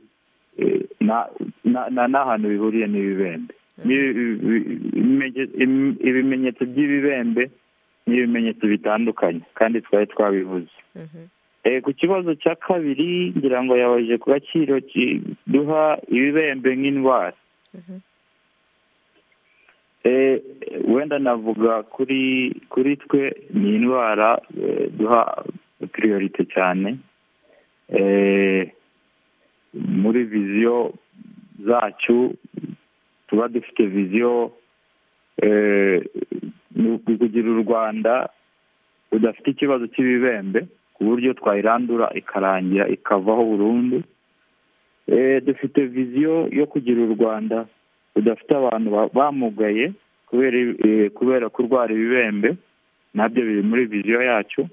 eh, na- na- na- n'ahantu bihuriye n'ibibembe N'ibi- ibi- ibimenye- im- ibimenyetso by'ibibembe ni ibimenyetso bitandukanye kandi twari twabivuze Eh, ku kibazo cya kabiri ngira ngo yabaje ku gaciro ki- duha ibibembe nk'indwara Eh, wenda navuga kuri kuri twe ni indwara eh, duha priorite cyane Eh, muri viziyo zacu tuba dufite viziyo eh, ni ukugira u rwanda rudafite ikibazo cy'ibibembe ku buryo twayirandura ikarangira ikavaho burundu Eh, dufite viziyo yo kugira u rwanda rudafite abantu ba- bamugaye kubera eh, kubera kurwara ibibembe nabyo biri muri viziyo yacu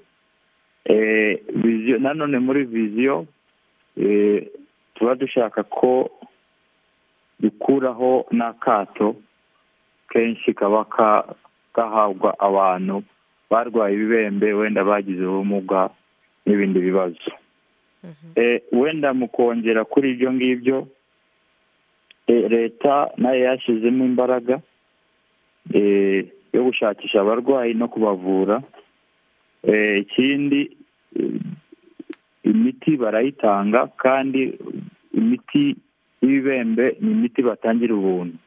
Eh, viziyo nanone muri viziyo eh, tuba dushaka ko dukuraho n'akato kenshi kaba ka- gahabwa abantu barwaye ibibembe wenda bagize ubumuga n'ibindi bibazo Eh, wenda mu kongera kuri ibyo ngibyo eh, leta nayo yashyizemo imbaraga eh, yo gushakisha abarwayi no kubavura Eh, ikindi eh, imiti barayitanga kandi imiti y'ibibembe ni imiti batangira ubuntu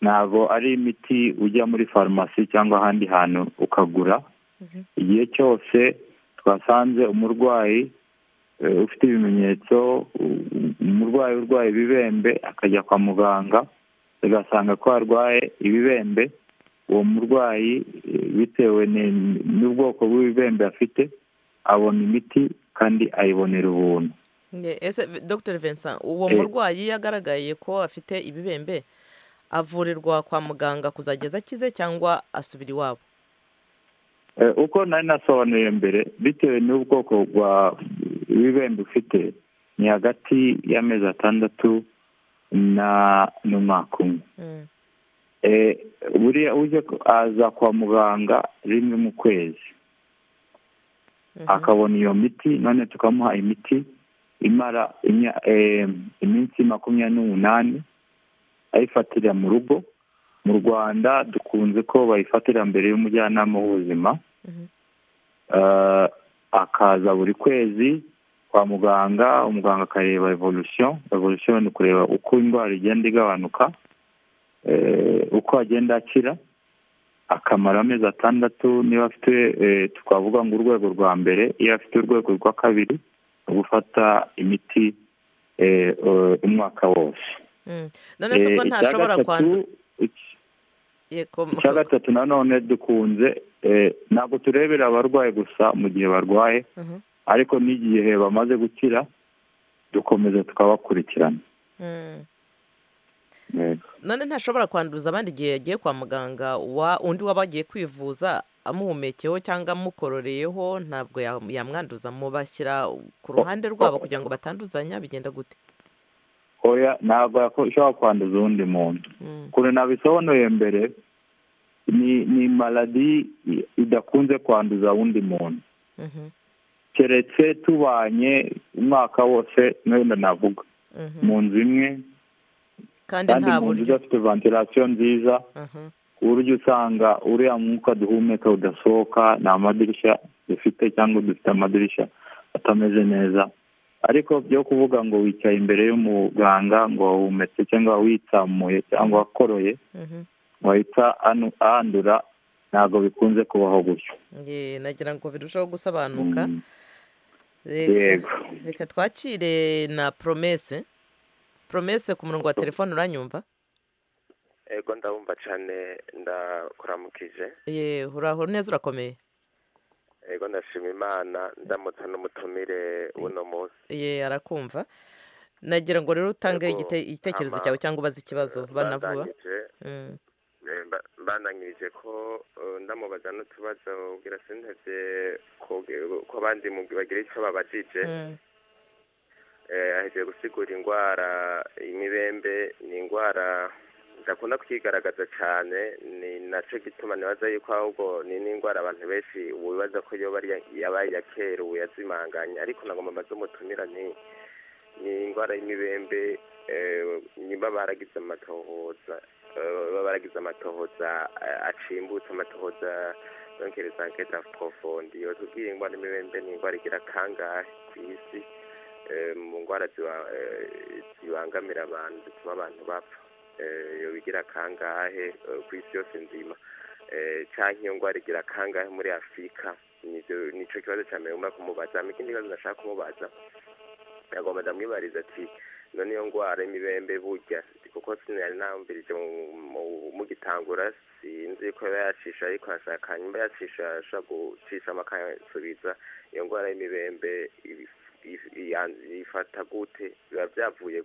ntabwo ari imiti ujya muri farumasi cyangwa ahandi hantu ukagura igihe cyose twasanze umurwayi eh, ufite ibimenyetso u- u- umurwayi urwaye ibibembe akajya kwa muganga ugasanga ko arwaye ibibembe uwo murwayi eh, bitewe ni- n'ubwoko bw'ibibembe afite abona imiti kandi ayibonera ubuntu Nge- ese v- dr vincent uwo Eh. murwayi yagaragaye ko afite ibibembe avurirwa kwa muganga kuzageza akize cyangwa asubira iwabo Eh, uko nari nasobanuye mbere bitewe n'ubwoko bwa ibibembe ufite ni hagati y'amezi atandatu na n'umwaka umwe Mm, Eh, buriya uje ku- aza kwa muganga rimwe mu kwezi akabona iyo miti none tukamuha imiti imara imya- eh, iminsi makumyabiri n'umunani ayifatira mu rugo mu rwanda dukunze ko bayifatira mbere y'umujyanama w'ubuzima Eh, akaza buri kwezi kwa muganga umuganga akareba evolution evolution ni ukureba uko indwara igenda igabanuka eh, uko agenda akira akamara amezi atandatu niba afite eh, twavuga ngo urwego rwa mbere iyo afite urwego rwa kabiri ni gufata imiti eh, eh, umwaka wose Mm. none se ubwo Eh, icya ntashobora gatatu, kwandura iki- yego icya gatatu nanone dukunze eh, ntabwo turebera abarwaye gusa mu gihe barwaye Mhm. ariko n'igihe bamaze gukira dukomeza tukabakurikirana Mm. Eh, none ntashobora kwanduza abandi igihe yagiye kwa muganga wa undi waba agiye kwivuza amuhumekeyeho cyangwa amukororeyeho ntabwo ya- yamwanduza mubashyira ku ruhande rwabo kugira ngo batanduzanya bigenda gute oya ntabwo yako- ishobora kwanduza uwundi muntu Mm. kure nabisobanuye mbere ni ni maladi i- idakunze kwanduza uwundi muntu Mhm. keretse tubanye umwaka wose n'wenda navuga Mhm. mu nzu imwe kandi kandi nta mu nzu buryo idafite ventilation nziza Mhm. ku buryo usanga uriya mwuka duhumeka udasohoka nta madirishya dufite cyangwa dufite amadirishya atameze neza ariko byo kuvuga ngo wicaye imbere y'umuganga ngo wahumetse cyangwa witsamuye cyangwa wakoroye Mhm. wahita anu- ahandura ntabwo bikunze kubaho gutyo Ye, nagira ngo birusheho gusobanuka Mm, reka yego reka twakire na promese promese ku murongo wa telefone uranyumva ego ndabumva cyane ndakuramukije ye uraho neza urakomeye ego ndashima imana ndamutsa n'umutumire w'uno munsi ye arakumva nagira ngo rero utange Yego, igite- igitekerezo hama, cyawe cyangwa ubaze ikibazo banavuba Bandanyije, Mm. eh, mba- mbananyirije ko eh, ndamubaza n'utubazo ubwira sinteze ko- ko abandi mu- bagira icyo babajije Mm. ahejeje gusigura indwara imibembe ni indwara idakunda kwigaragaza cyane ni nacyo gituma nibaza yuko ahubwo ni n'indwara abantu benshi wibaza ko yoba ari iya- yabaye iya kera ubu yazimanganya ariko nagomba amaze umutumira ni ni indwara y'imibembe eh, niba baragize amatohoza eh, baba baragize amatohoza eh, acimbutse amatohoza yongereza nketa profondi iyo tubwiye indwara y'imibembe ni indwara igira kangahe ku isi eh, mu ndwara ziba- eh, zibangamira abantu zituma abantu bapfa Eh, iyo bigira kangahe eh, ku isi yose nzima Eh, canke iyo ndwara igira kangahe muri afurika Nivyo- nico kibazo ca mbere umwaka kumubaza Hama ikindi kibazo ndashaka kumubaza nagomba ndamwibariza ati none iyo ndwara y'imibembe burya kuko sinari nambirije mu- mu- mugitangura sinzi ko yaba yacisha ariko ashaka nyuma yacisha ashaka gucishamo akansubiza iyo ndwara y'imibembe ibi- if- iya- ifata gute biba byavuye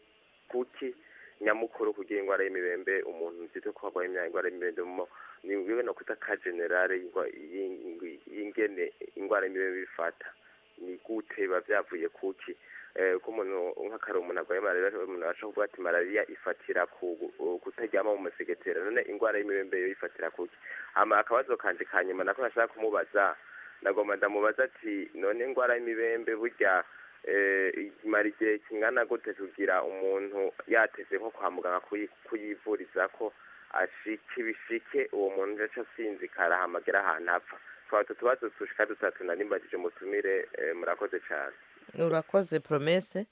kuki nyamukuru kugira indwara y'imibembe umuntu nzito ko arwaye imya- indwara y'imibembe mu ni bibe no kwita ka generale y'ingwa- y'ing- y'ingene indwara y'imibembe bifata ni gute biba byavuye kuki Eh, ko umuntu nk'akari umuntu arwaye malariya umuntu abasha kuvuga ati malariya ifatira ku ku- kutaryama mu masegetera none indwara y'imibembe yo ifatira kuki hama akabazo kanje ka nyuma nako nashaka kumubaza nagomba ndamubaza ati none indwara y'imibembe burya eh, imara igihe kingana gute kugira umuntu yateze nko kwa muganga kuyi- kuyivuriza ko ashika ibishike uwo muntu aca asinzikara hamagera ahantu apfa twaba utu tubazo dushika dutatu nanimbagije mutumire eh, murakoze cyane urakoze promese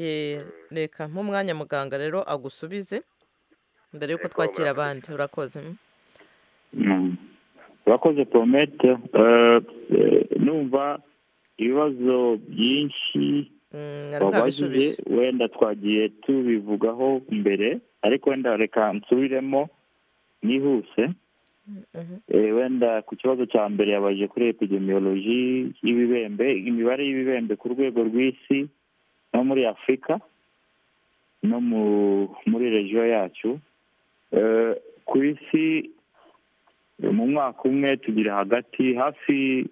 ye reka nk'umwanya muganga rero agusubize mbere yuko Yego, twakira murakoze abandi urakoze mm. Mm. urakoze promete Eh, eh, numva ibibazo byinshi Mm, ariko wabajije abisubije wenda twagiye tubivugaho mbere ariko wenda reka nsubiremo nihuse Mhm. Eh, wenda ku kibazo cya mbere yabajije kuri epidemiology y'ibibembe imibare y'ibibembe ku rwego rw'isi no muri afurika no mu muri regiyo yacu Eh, ku isi eh, mu mwaka umwe tugira hagati hafi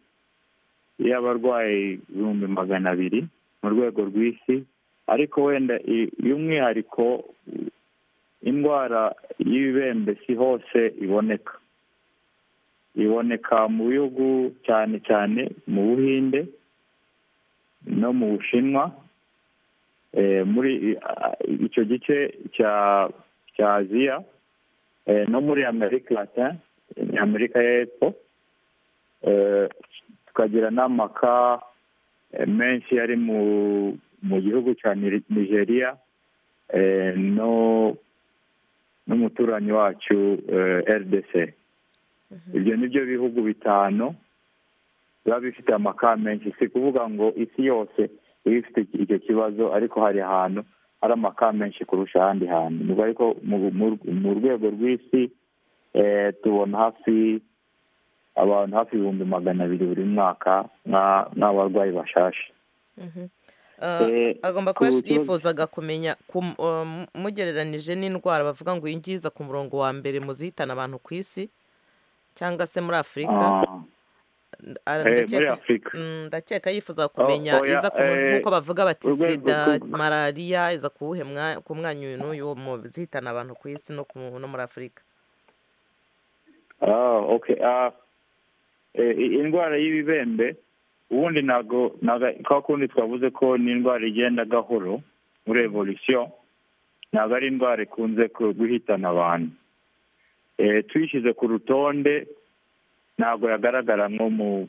y'abarwayi ibihumbi magana abiri mu rwego rw'isi ariko wenda i- y'umwihariko i- indwara y'ibibembe si hose iboneka iboneka mu bihugu cyane cyane mu buhinde no mu bushinwa Eh, muri i- a- icyo gice cya cya aziya eh, no muri amerika latin ni amerika y'epfo Eh, tukagira n'amaka eh, menshi ari mu mu gihugu cya Ni- nigeria eh, no n'umuturanyi wacu eh, rdc ibyo ni byo bihugu bitanu biba bifite amaka menshi si kuvuga ngo isi yose iba ifite iki- icyo kibazo ariko hari ahantu hari amaka menshi kurusha ahandi hantu Ni ubwo ariko mu- mu- mu rwego rw'isi eh, tubona hafi abantu hafi ibihumbi magana abiri buri mwaka nka- nk'abarwayi bashashe Mhm. Eh, Ah, agomba kuba ku kibazo- yifuzaga kumenya kum- um, mugereranije n'indwara bavuga ngo iyi ngiyi iza ku murongo wa mbere mu zihitana abantu ku isi cyangwa se muri afurika Ah, Ah, eh, muri ndakeka- afurika Mm, ndakeka yifuza Oh, kumenya oya, iza ku mu- eh, nk'uko bavuga bati urwego sida rw'u- malariya iza kuwuhe mwa- ku mwanyu uyu n'uyu mu zihitana abantu ku isi no ku- no muri afurika Ah, okay. Ah, eh, i- indwara y'ibibembe ubundi ntabwo ntabwo- kwa kundi twavuze ko ni indwara igenda gahoro muri evolution ntabwo ari indwara ikunze ku- guhitana abantu Eh, tuyishyize ku rutonde ntabwo yagaragara nko mu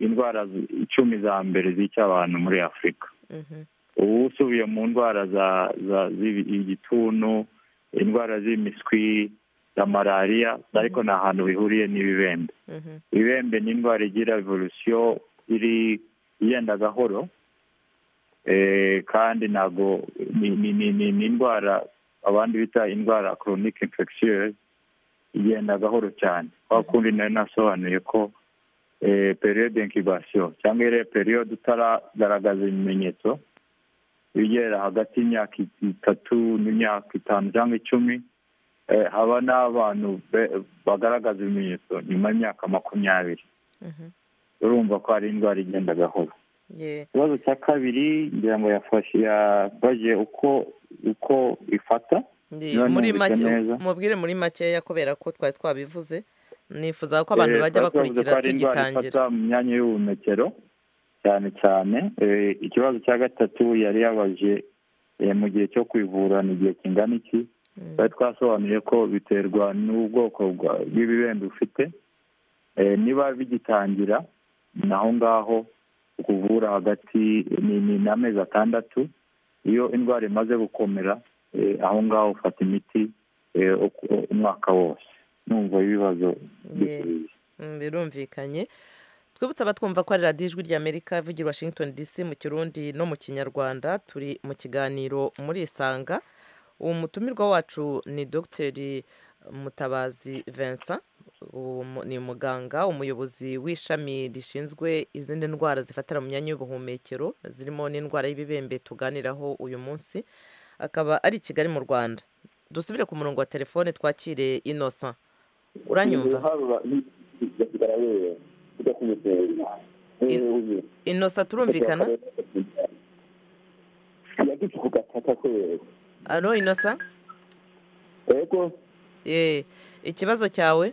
indwara zi- icumi za mbere zica abantu muri afurika Mhm. ubu usubiye mu ndwara za za z'ibi- igituntu indwara z'imiswi za malariya ariko ni ahantu bihuriye n'ibibembe Mhm. ibembe ni indwara igira evolusiyo iri igenda gahoro Eh, kandi ntabwo ni- ni ni- ni- ni indwara abandi bita indwara koronike infectieuse igenda gahoro cyane kwa kundi nari nasobanuye ko eh, periode incubation cyangwa iriya periode utaragaragaza ibimenyetso ibigera hagati y'imyaka itatu n'imyaka itanu cyangwa icumi eh, haba n'abantu be- bagaragaza ibimenyetso nyuma y'imyaka makumyabiri Mhm. urumva ko hari indwara igenda gahoro Ye. ikibazo cya kabiri ngira ngo yafashe yabaje uko uko ifata Ndi- niba muri numvise make neza mubwire muri makeya kubera ko twari twabivuze nifuza ko abantu Eh, bajya twari twavuze ko bakurikira hari indwara tugitangira ifata mu myanya y'ubuhumekero cyane cyane Eh, ikibazo cya gatatu yari yabaje eh, mu gihe cyo kwivura ni igihe kingana iki twari twasobanuye ko biterwa n'ubwoko bwa- bw'ibibembe ufite Eh, niba bigitangira ni aho ngaho kuvura hagati ni ni ni amezi atandatu iyo indwara imaze gukomera eh, aho ngaho ufata imiti eh, uko- umwaka wose numva ibibazo Ye. Mm, birumvikanye twibutse abatwumva ko ari radiyo ijwi ry'amerika ivugira i washington dc mu kirundi no mu kinyarwanda turi mu kiganiro muri isanga uwo mutumirwa wacu ni dogiteri mutabazi vincent uwo mu- ni muganga umuyobozi w'ishami rishinzwe izindi ndwara zifatira mu myanya y'ubuhumekero zirimo n'indwara y'ibibembe tuganiraho uyu munsi akaba ari i kigali mu rwanda dusubire ku murongo wa telefone twakire innocent uranyumva innocent turumvikana alo innocent yego Eh, ikibazo cyawe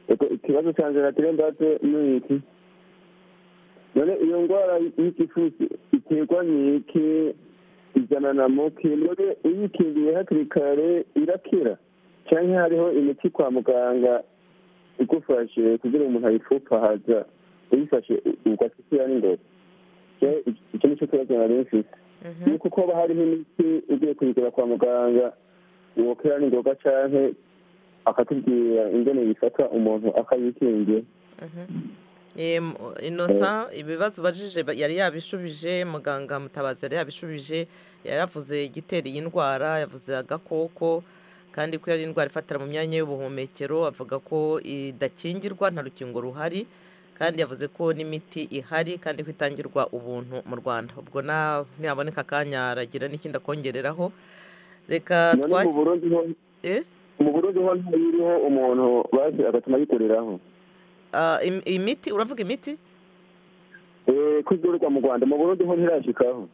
yego ikibazo cya nzira tirembate ni iki none iyo ndwara y'igifusi iterwa n'iki ijana na muki none uyikingiye hakiri kare irakira cyangwa hariho imiti kwa muganga igufashe kugira umuntu ayipfupahaza uyifashe ugasukira n'ingoga Je- icyo ni cyo kibazo nari mfite ni uko kuba hariho imiti ugiye kuyigura kwa muganga wokera n'ingoga cyangwa akatubwira ingene yifata umuntu akayikingira Em, innocent ibibazo ubajije ba- yari yabishubije muganga mutabazi yari yabishubije yari yavuze igitera iyi ndwara yavuze agakoko kandi ko yari indwara ifatira mu myanya y'ubuhumekero avuga ko idakingirwa nta rukingo ruhari kandi yavuze ko n'imiti ihari kandi ko itangirwa ubuntu mu rwanda ubwo na- naboneka akanya aragira n'ikindi akongereraho reka none mu twakire burundi ho mu burundi ho ntayiriho umuntu bazi agatuma yikoreraho imiti uravuga imiti Eh, ko izurirwa mu rwanda mu burundi ho ntirashikaho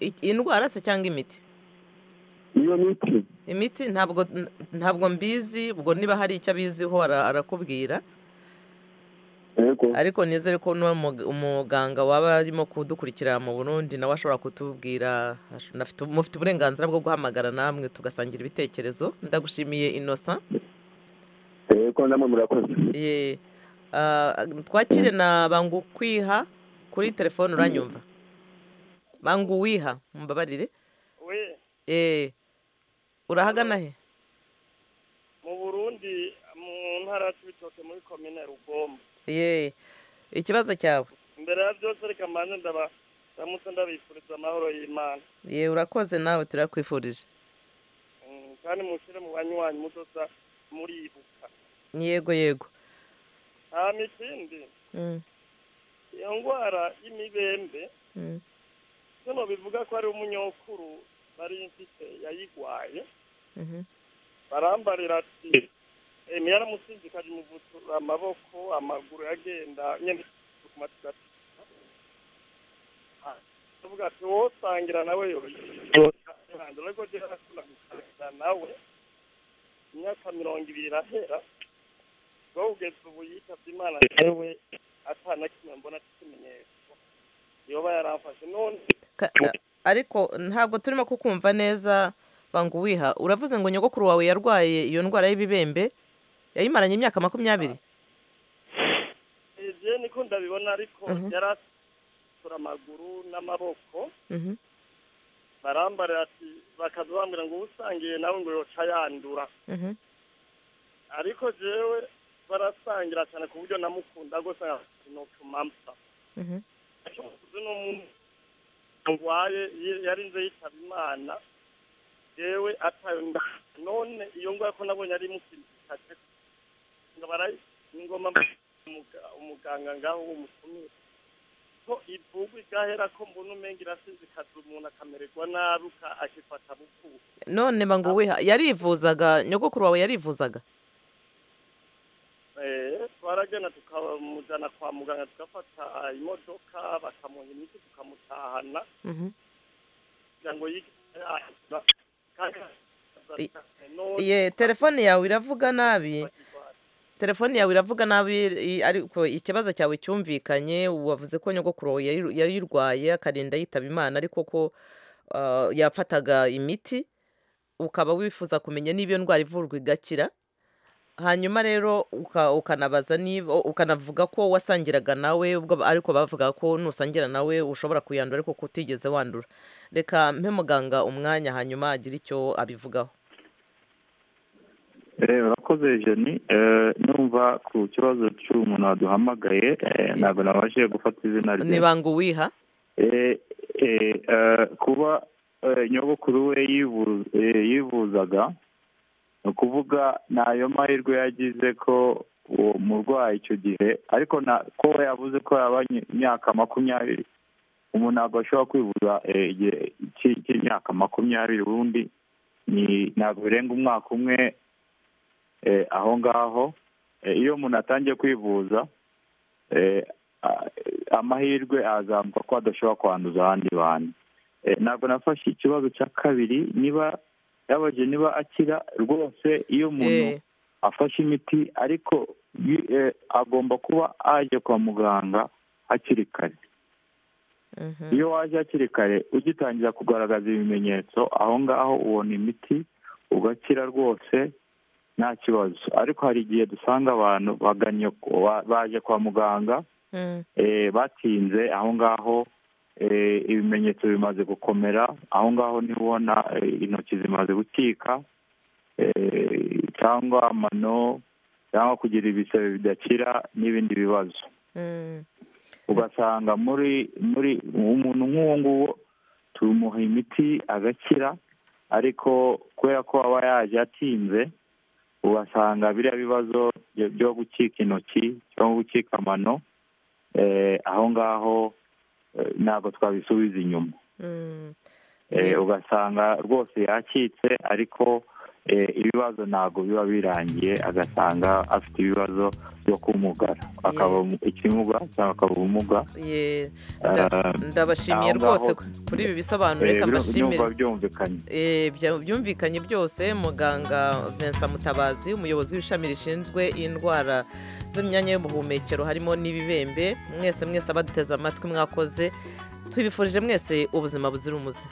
I- indwara se cyangwa imiti iyo miti imiti ntabwo n- ntabwo mbizi ubwo niba hari icyo abiziho ara- arakubwira Eh, yego ariko nizere ko n'uwo mug- umuganga waba arimo kudukurikira mu burundi nawe ashobora kutubwira ash- nafite- mufite uburenganzira bwo guhamagara namwe tugasangira ibitekerezo ndagushimiye innocent yego namwe murakoze Ye, ah, twakire na bangukwiha kuri telefone uranyumva banguwiha mumbabarire we Eh, urahagana he mu burundi mu ntara y'ibitoke muri komine rugombo ye ikibazo cyawe imbere ya byose reka mbanze ndaba ndamutse ndabifuriza amahoro y'imana ye urakoze nawe turakwifurije Mm, kandi mushyire mu banywanyi mudosa muribuka yego yego hama ikindi Mm, iyo ndwara y'imibembe mm. sino bivuga ko ari umunyokuru nari mfite yayigwaye Mhm. barambarira ati emi yaramusinze ikajya umuvutura amaboko amaguru yagenda nyine ku matwi ati avuga ati wowe usangira nawe yoyohanze ariko jyewe nakunda gusangira nawe imyaka mirongo ibiri irahera wowe ugeze ubu yitabye imana yewe atana kimwe mbona cy'ikimenyetso yoba yaramfashe none Ka- a- ariko ntabwo turimo kukumva neza banguwiha uravuze ngo nyogokuru wawe yarwaye iyo ndwara y'ibibembe yayimaranye imyaka makumyabiri ivyo niko ndabibona ariko Mhm. yari atura amaguru n'amaboko Mhm. barambarira ati bakaza bambwira ngo uba usangiye nawe ngo yoca yandura Mhm. ariko jewe barasangira cyane ku buryo namukunda rwose notumamsa Mhm. uzi n'umuntu ndwaye yi- yarinze yitaba imana jewe atayo nda- none iyo ngwa ko nabonye ari musinzikaje ngo barayi ni ngoma umuga- umuganga ngaho w'umutumire ko ivugwa igahera ko mbona umenga irasinzikaza umuntu akamererwa nabi uka- akifata bukubu none banguwiha yarivuzaga nyogokuru wawe yarivuzaga Eh, twaragenda tukamujyana kwa muganga tugafata imodoka bakamuha imiti tukamutahana Mhm. kugira ngo yige yaza kandi none ye telefone yawe iravuga nabi telefone yawe iravuga nabi i- ariko ikibazo cyawe cyumvikanye wavuze ko nyogokuru wawe yari- yarirwaye akarinda yitaba imana ariko ko ah, yafataga imiti ukaba wifuza kumenya niba iyo ndwara ivurwa igakira hanyuma rero uka- ukanabaza niba ukanavuga ko wasangiraga nawe ubwo ba- ariko bavuga ko nusangira nawe ushobora kuyandura ariko ko utigeze wandura reka mpe muganga umwanya hanyuma agire icyo abivugaho Eh, urakoze jeni Eh, numva ku kibazo cy'umuntu waduhamagaye eh, ntabwo nabashije gufata izina rye ni banga uwiha Eh, eh, eh, kuba eh, nyogokuru we yivu- eh, yivuzaga ni ukuvuga ntayo mahirwe yagize ko uwo murwayi icyo gihe ariko na ko we yavuze ko yaba imyaka makumyabiri umuntu ntabwo ashobora kwivuza eh, igihe cy- cy'imyaka makumyabiri ubundi ni- ntabwo birenga umwaka umwe eh, aho ngaho Eh, iyo umuntu atangiye kwivuza eh, a- amahirwe azamuka ko adashobora kwanduza abandi bantu Eh, ntabwo nafashe ikibazo cya kabiri niba yabaje niba akira rwose iyo umuntu afashe imiti ariko yi- eh, agomba kuba ajya kwa muganga hakiri kare iyo waje hakiri kare ugitangira kugaragaza ibimenyetso aho ngaho ubona imiti ugakira rwose nta kibazo ariko hari igihe dusanga abantu baganye ba- baje kwa muganga eh, batinze aho ngaho eh, ibimenyetso bimaze gukomera aho ngaho niho ubona eh, intoki zimaze gutika eh, cyangwa amano cyangwa kugira ibisebe bidakira n'ibindi bibazo ugasanga muri muri umuntu nk'uwo nguwo tumuha imiti agakira ariko kubera ko aba yaje atinze ugasanga biriya bibazo byo- byo gucika intoki cyangwa gucika amano eh, aho ngaho eh, ntabwo twabisubiza inyuma Eh, ugasanga rwose yacitse ariko ibibazo ntabwo biba birangiye agasanga afite ibibazo byo kumugara akaba ikimuga cyangwa akaba ubumuga Ye, nda- Eh, ndabashimiye aho ngaho- rwose kuri ibi bisobanuro reka Eh, biru- mbashimire numva byumvikanye Eh, bya- byumvikanye byose muganga Vincent Mutabazi umuyobozi w'ishami rishinzwe indwara z'imyanya y'ubuhumekero harimo n'ibibembe mwese mwese abaduteze amatwi mwakoze tubifurije mwese ubuzima buzira umuze